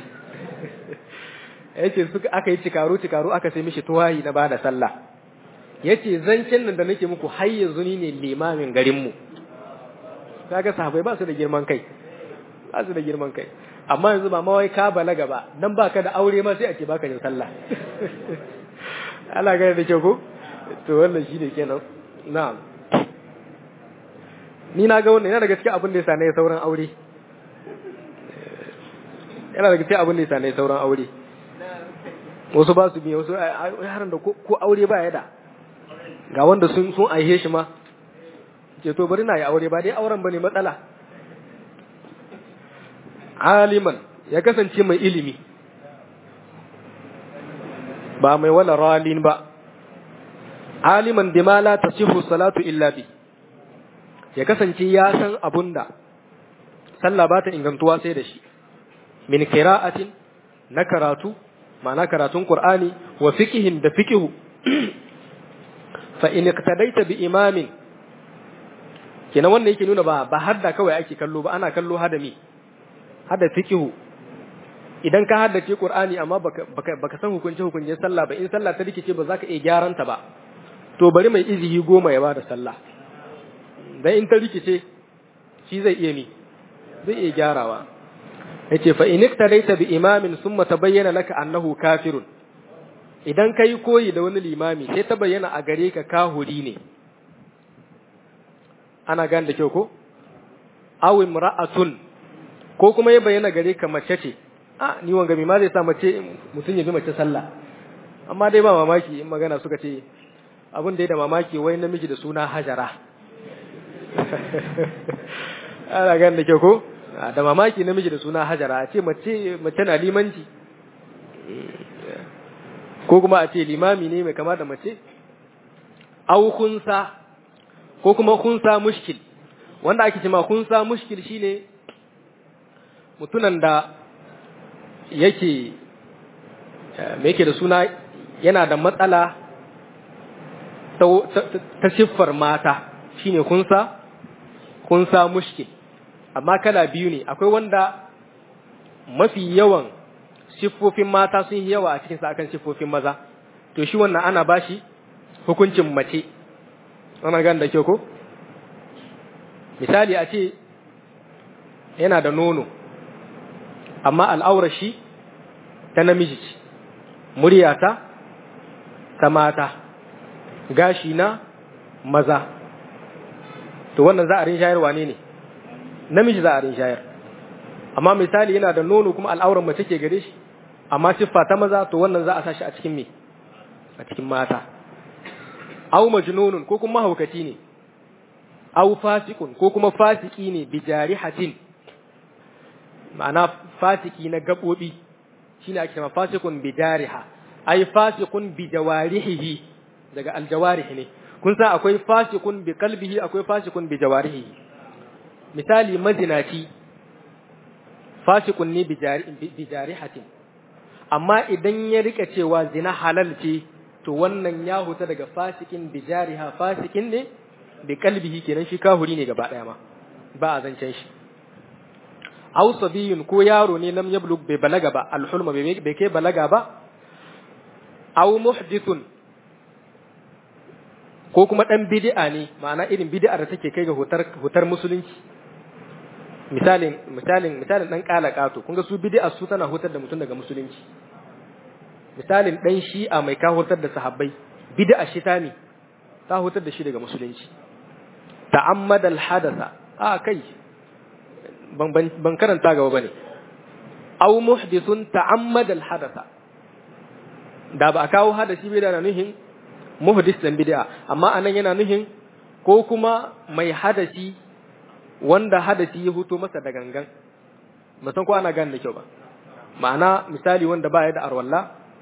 yace suka aka yi cikaru cikaru aka sai mishi tuwayi na bada sallah yace zancen nan da nake muku har yanzu ni ne limamin garin mu kaga sahabbai ba su da girman kai ba su da girman kai amma yanzu ba mawai ka balaga ba dan baka da aure ma sai a ce baka yin sallah Allah gane da kyau ko to wannan shine kenan na'am ni na ga wannan yana daga cikin abin da yasa ne sauran aure yana daga cikin abin da yasa ne sauran aure wasu ba su biya wasu yaran da ko aure ba ya da ga wanda sun sun aihe shi ma ce to bari na yi aure ba dai auren bane matsala aliman ya kasance mai ilimi ba mai wala ralin ba aliman bima la tasihu salatu illa bi ya kasance ya san abunda sallah ba ta ingantuwa sai da shi min qira'atin na karatu ma'ana karatun qur'ani wa fiqhin da fiqhu fa in iqtadaita bi imamin kenan wannan yake nuna ba ba hadda kawai ake kallo ba ana kallo hadami hada fiqhu idan ka haddace qur'ani amma baka baka, baka san hukunce hukuncin sallah ba in sallah ta rikice ba za ka iya gyaran ta ba to bari mai izihi goma ya bada sallah dan in ta rikice shi zai iya ni zai iya gyarawa yace fa in iktadaita bi imamin summa tabayyana laka annahu kafirun idan kai koyi da wani limami sai ta bayyana a gare ka kahuri ne ana gane da kyau ko aw imra'atun ko kuma ya bayyana gare ka mace ce a ni wanga mi ma zai sa mace mutun ya bi mace sallah amma dai ba mamaki in magana suka ce abin da ya da mamaki wai namiji da suna hajara ana gane da kyau ko da mamaki namiji da suna hajara a ce mace mace na limanci ko kuma a ce limami ne mai kama da mace au kunsa ko kuma kunsa mushkil wanda ake cewa kunsa mushkil shine mutunan da yake me yake da suna yana da matsala ta siffar mata shine kunsa kunsa mushkil amma kala biyu ne akwai wanda mafi yawan siffofin mata sun yi yawa a cikinsa akan siffofin maza to shi wannan ana bashi hukuncin mace ana gan da kyau ko misali a ce yana da nono amma al'aurar shi ta namiji ce muryata ta mata gashi na maza to wannan za a rin shayarwa ne ne namiji za a rin shayar amma misali yana da nono kuma al'auran mace ke gare shi amma siffa ta maza to wannan za a sashi a cikin me a cikin mata aw majnunun ko kuma haukaci ne aw fasikun ko kuma fasiki ne bi jarihatin ma'ana fasiki na gabobi shine ake cewa fasikun bi jariha ay fasikun bi jawarihi daga aljawarih ne kun san akwai fasikun bi qalbihi akwai fasikun bi jawarihi misali mazinaci fasikun ne bi jarihatin amma idan ya rika cewa zina halal ce to wannan ya huta daga fasikin bi jariha fasikin ne bi kalbihi kenan shi kahuri ne gaba daya ma ba a zancen shi aw sabiyun ko yaro ne lam yablug bai balaga ba alhulma bai kai balaga ba aw muhdithun ko kuma dan bid'a ne ma'ana irin bid'ar da take kai ga hutar hutar musulunci misalin misalin misalin dan kalakato kun ga su bid'a su tana hutar da mutum daga musulunci misalin dan shi'a mai ka hutar da sahabbai bid'a shi ta ne ta hutar da shi daga musulunci ta'ammada al-hadatha a kai ban ban karanta gaba bane aw muhdithun ta'ammada al-hadatha da ba a kawo hadasi bai da nuhin muhdis dan bid'a amma anan yana nuhin ko kuma mai hadasi wanda hadasi ya huto masa da gangan musan ko ana gane da kyau ba ma'ana misali wanda ba ya da arwalla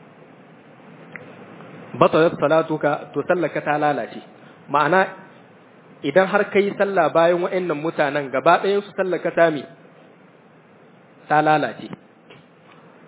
batalat salatuka to sallaka ta lalace ma'ana idan har kai sallah bayan wa'annan mutanen gaba ɗayan su sallaka ta mi ta lalace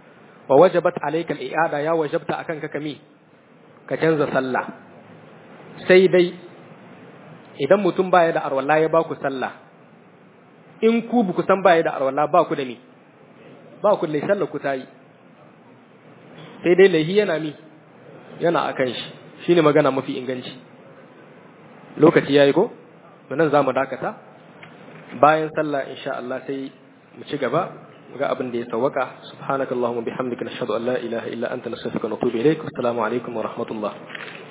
wa wajabat alayka al-i'ada ya wajabta akan ka kami ka canza sallah sai dai idan mutum baya da arwala ya ba ku sallah in ku bu san baya da arwala ba ku da ni ba ku da sallah ku tayi sai dai lahi yana mi yana akan shi shine magana mafi inganci lokaci yayi ko nan zamu dakata bayan sallah insha Allah sai mu ci gaba ga abin da ya sawaka subhanakallahumma bihamdika nashhadu an la ilaha illa anta nastaghfiruka wa natubu ilaik assalamu alaikum wa rahmatullah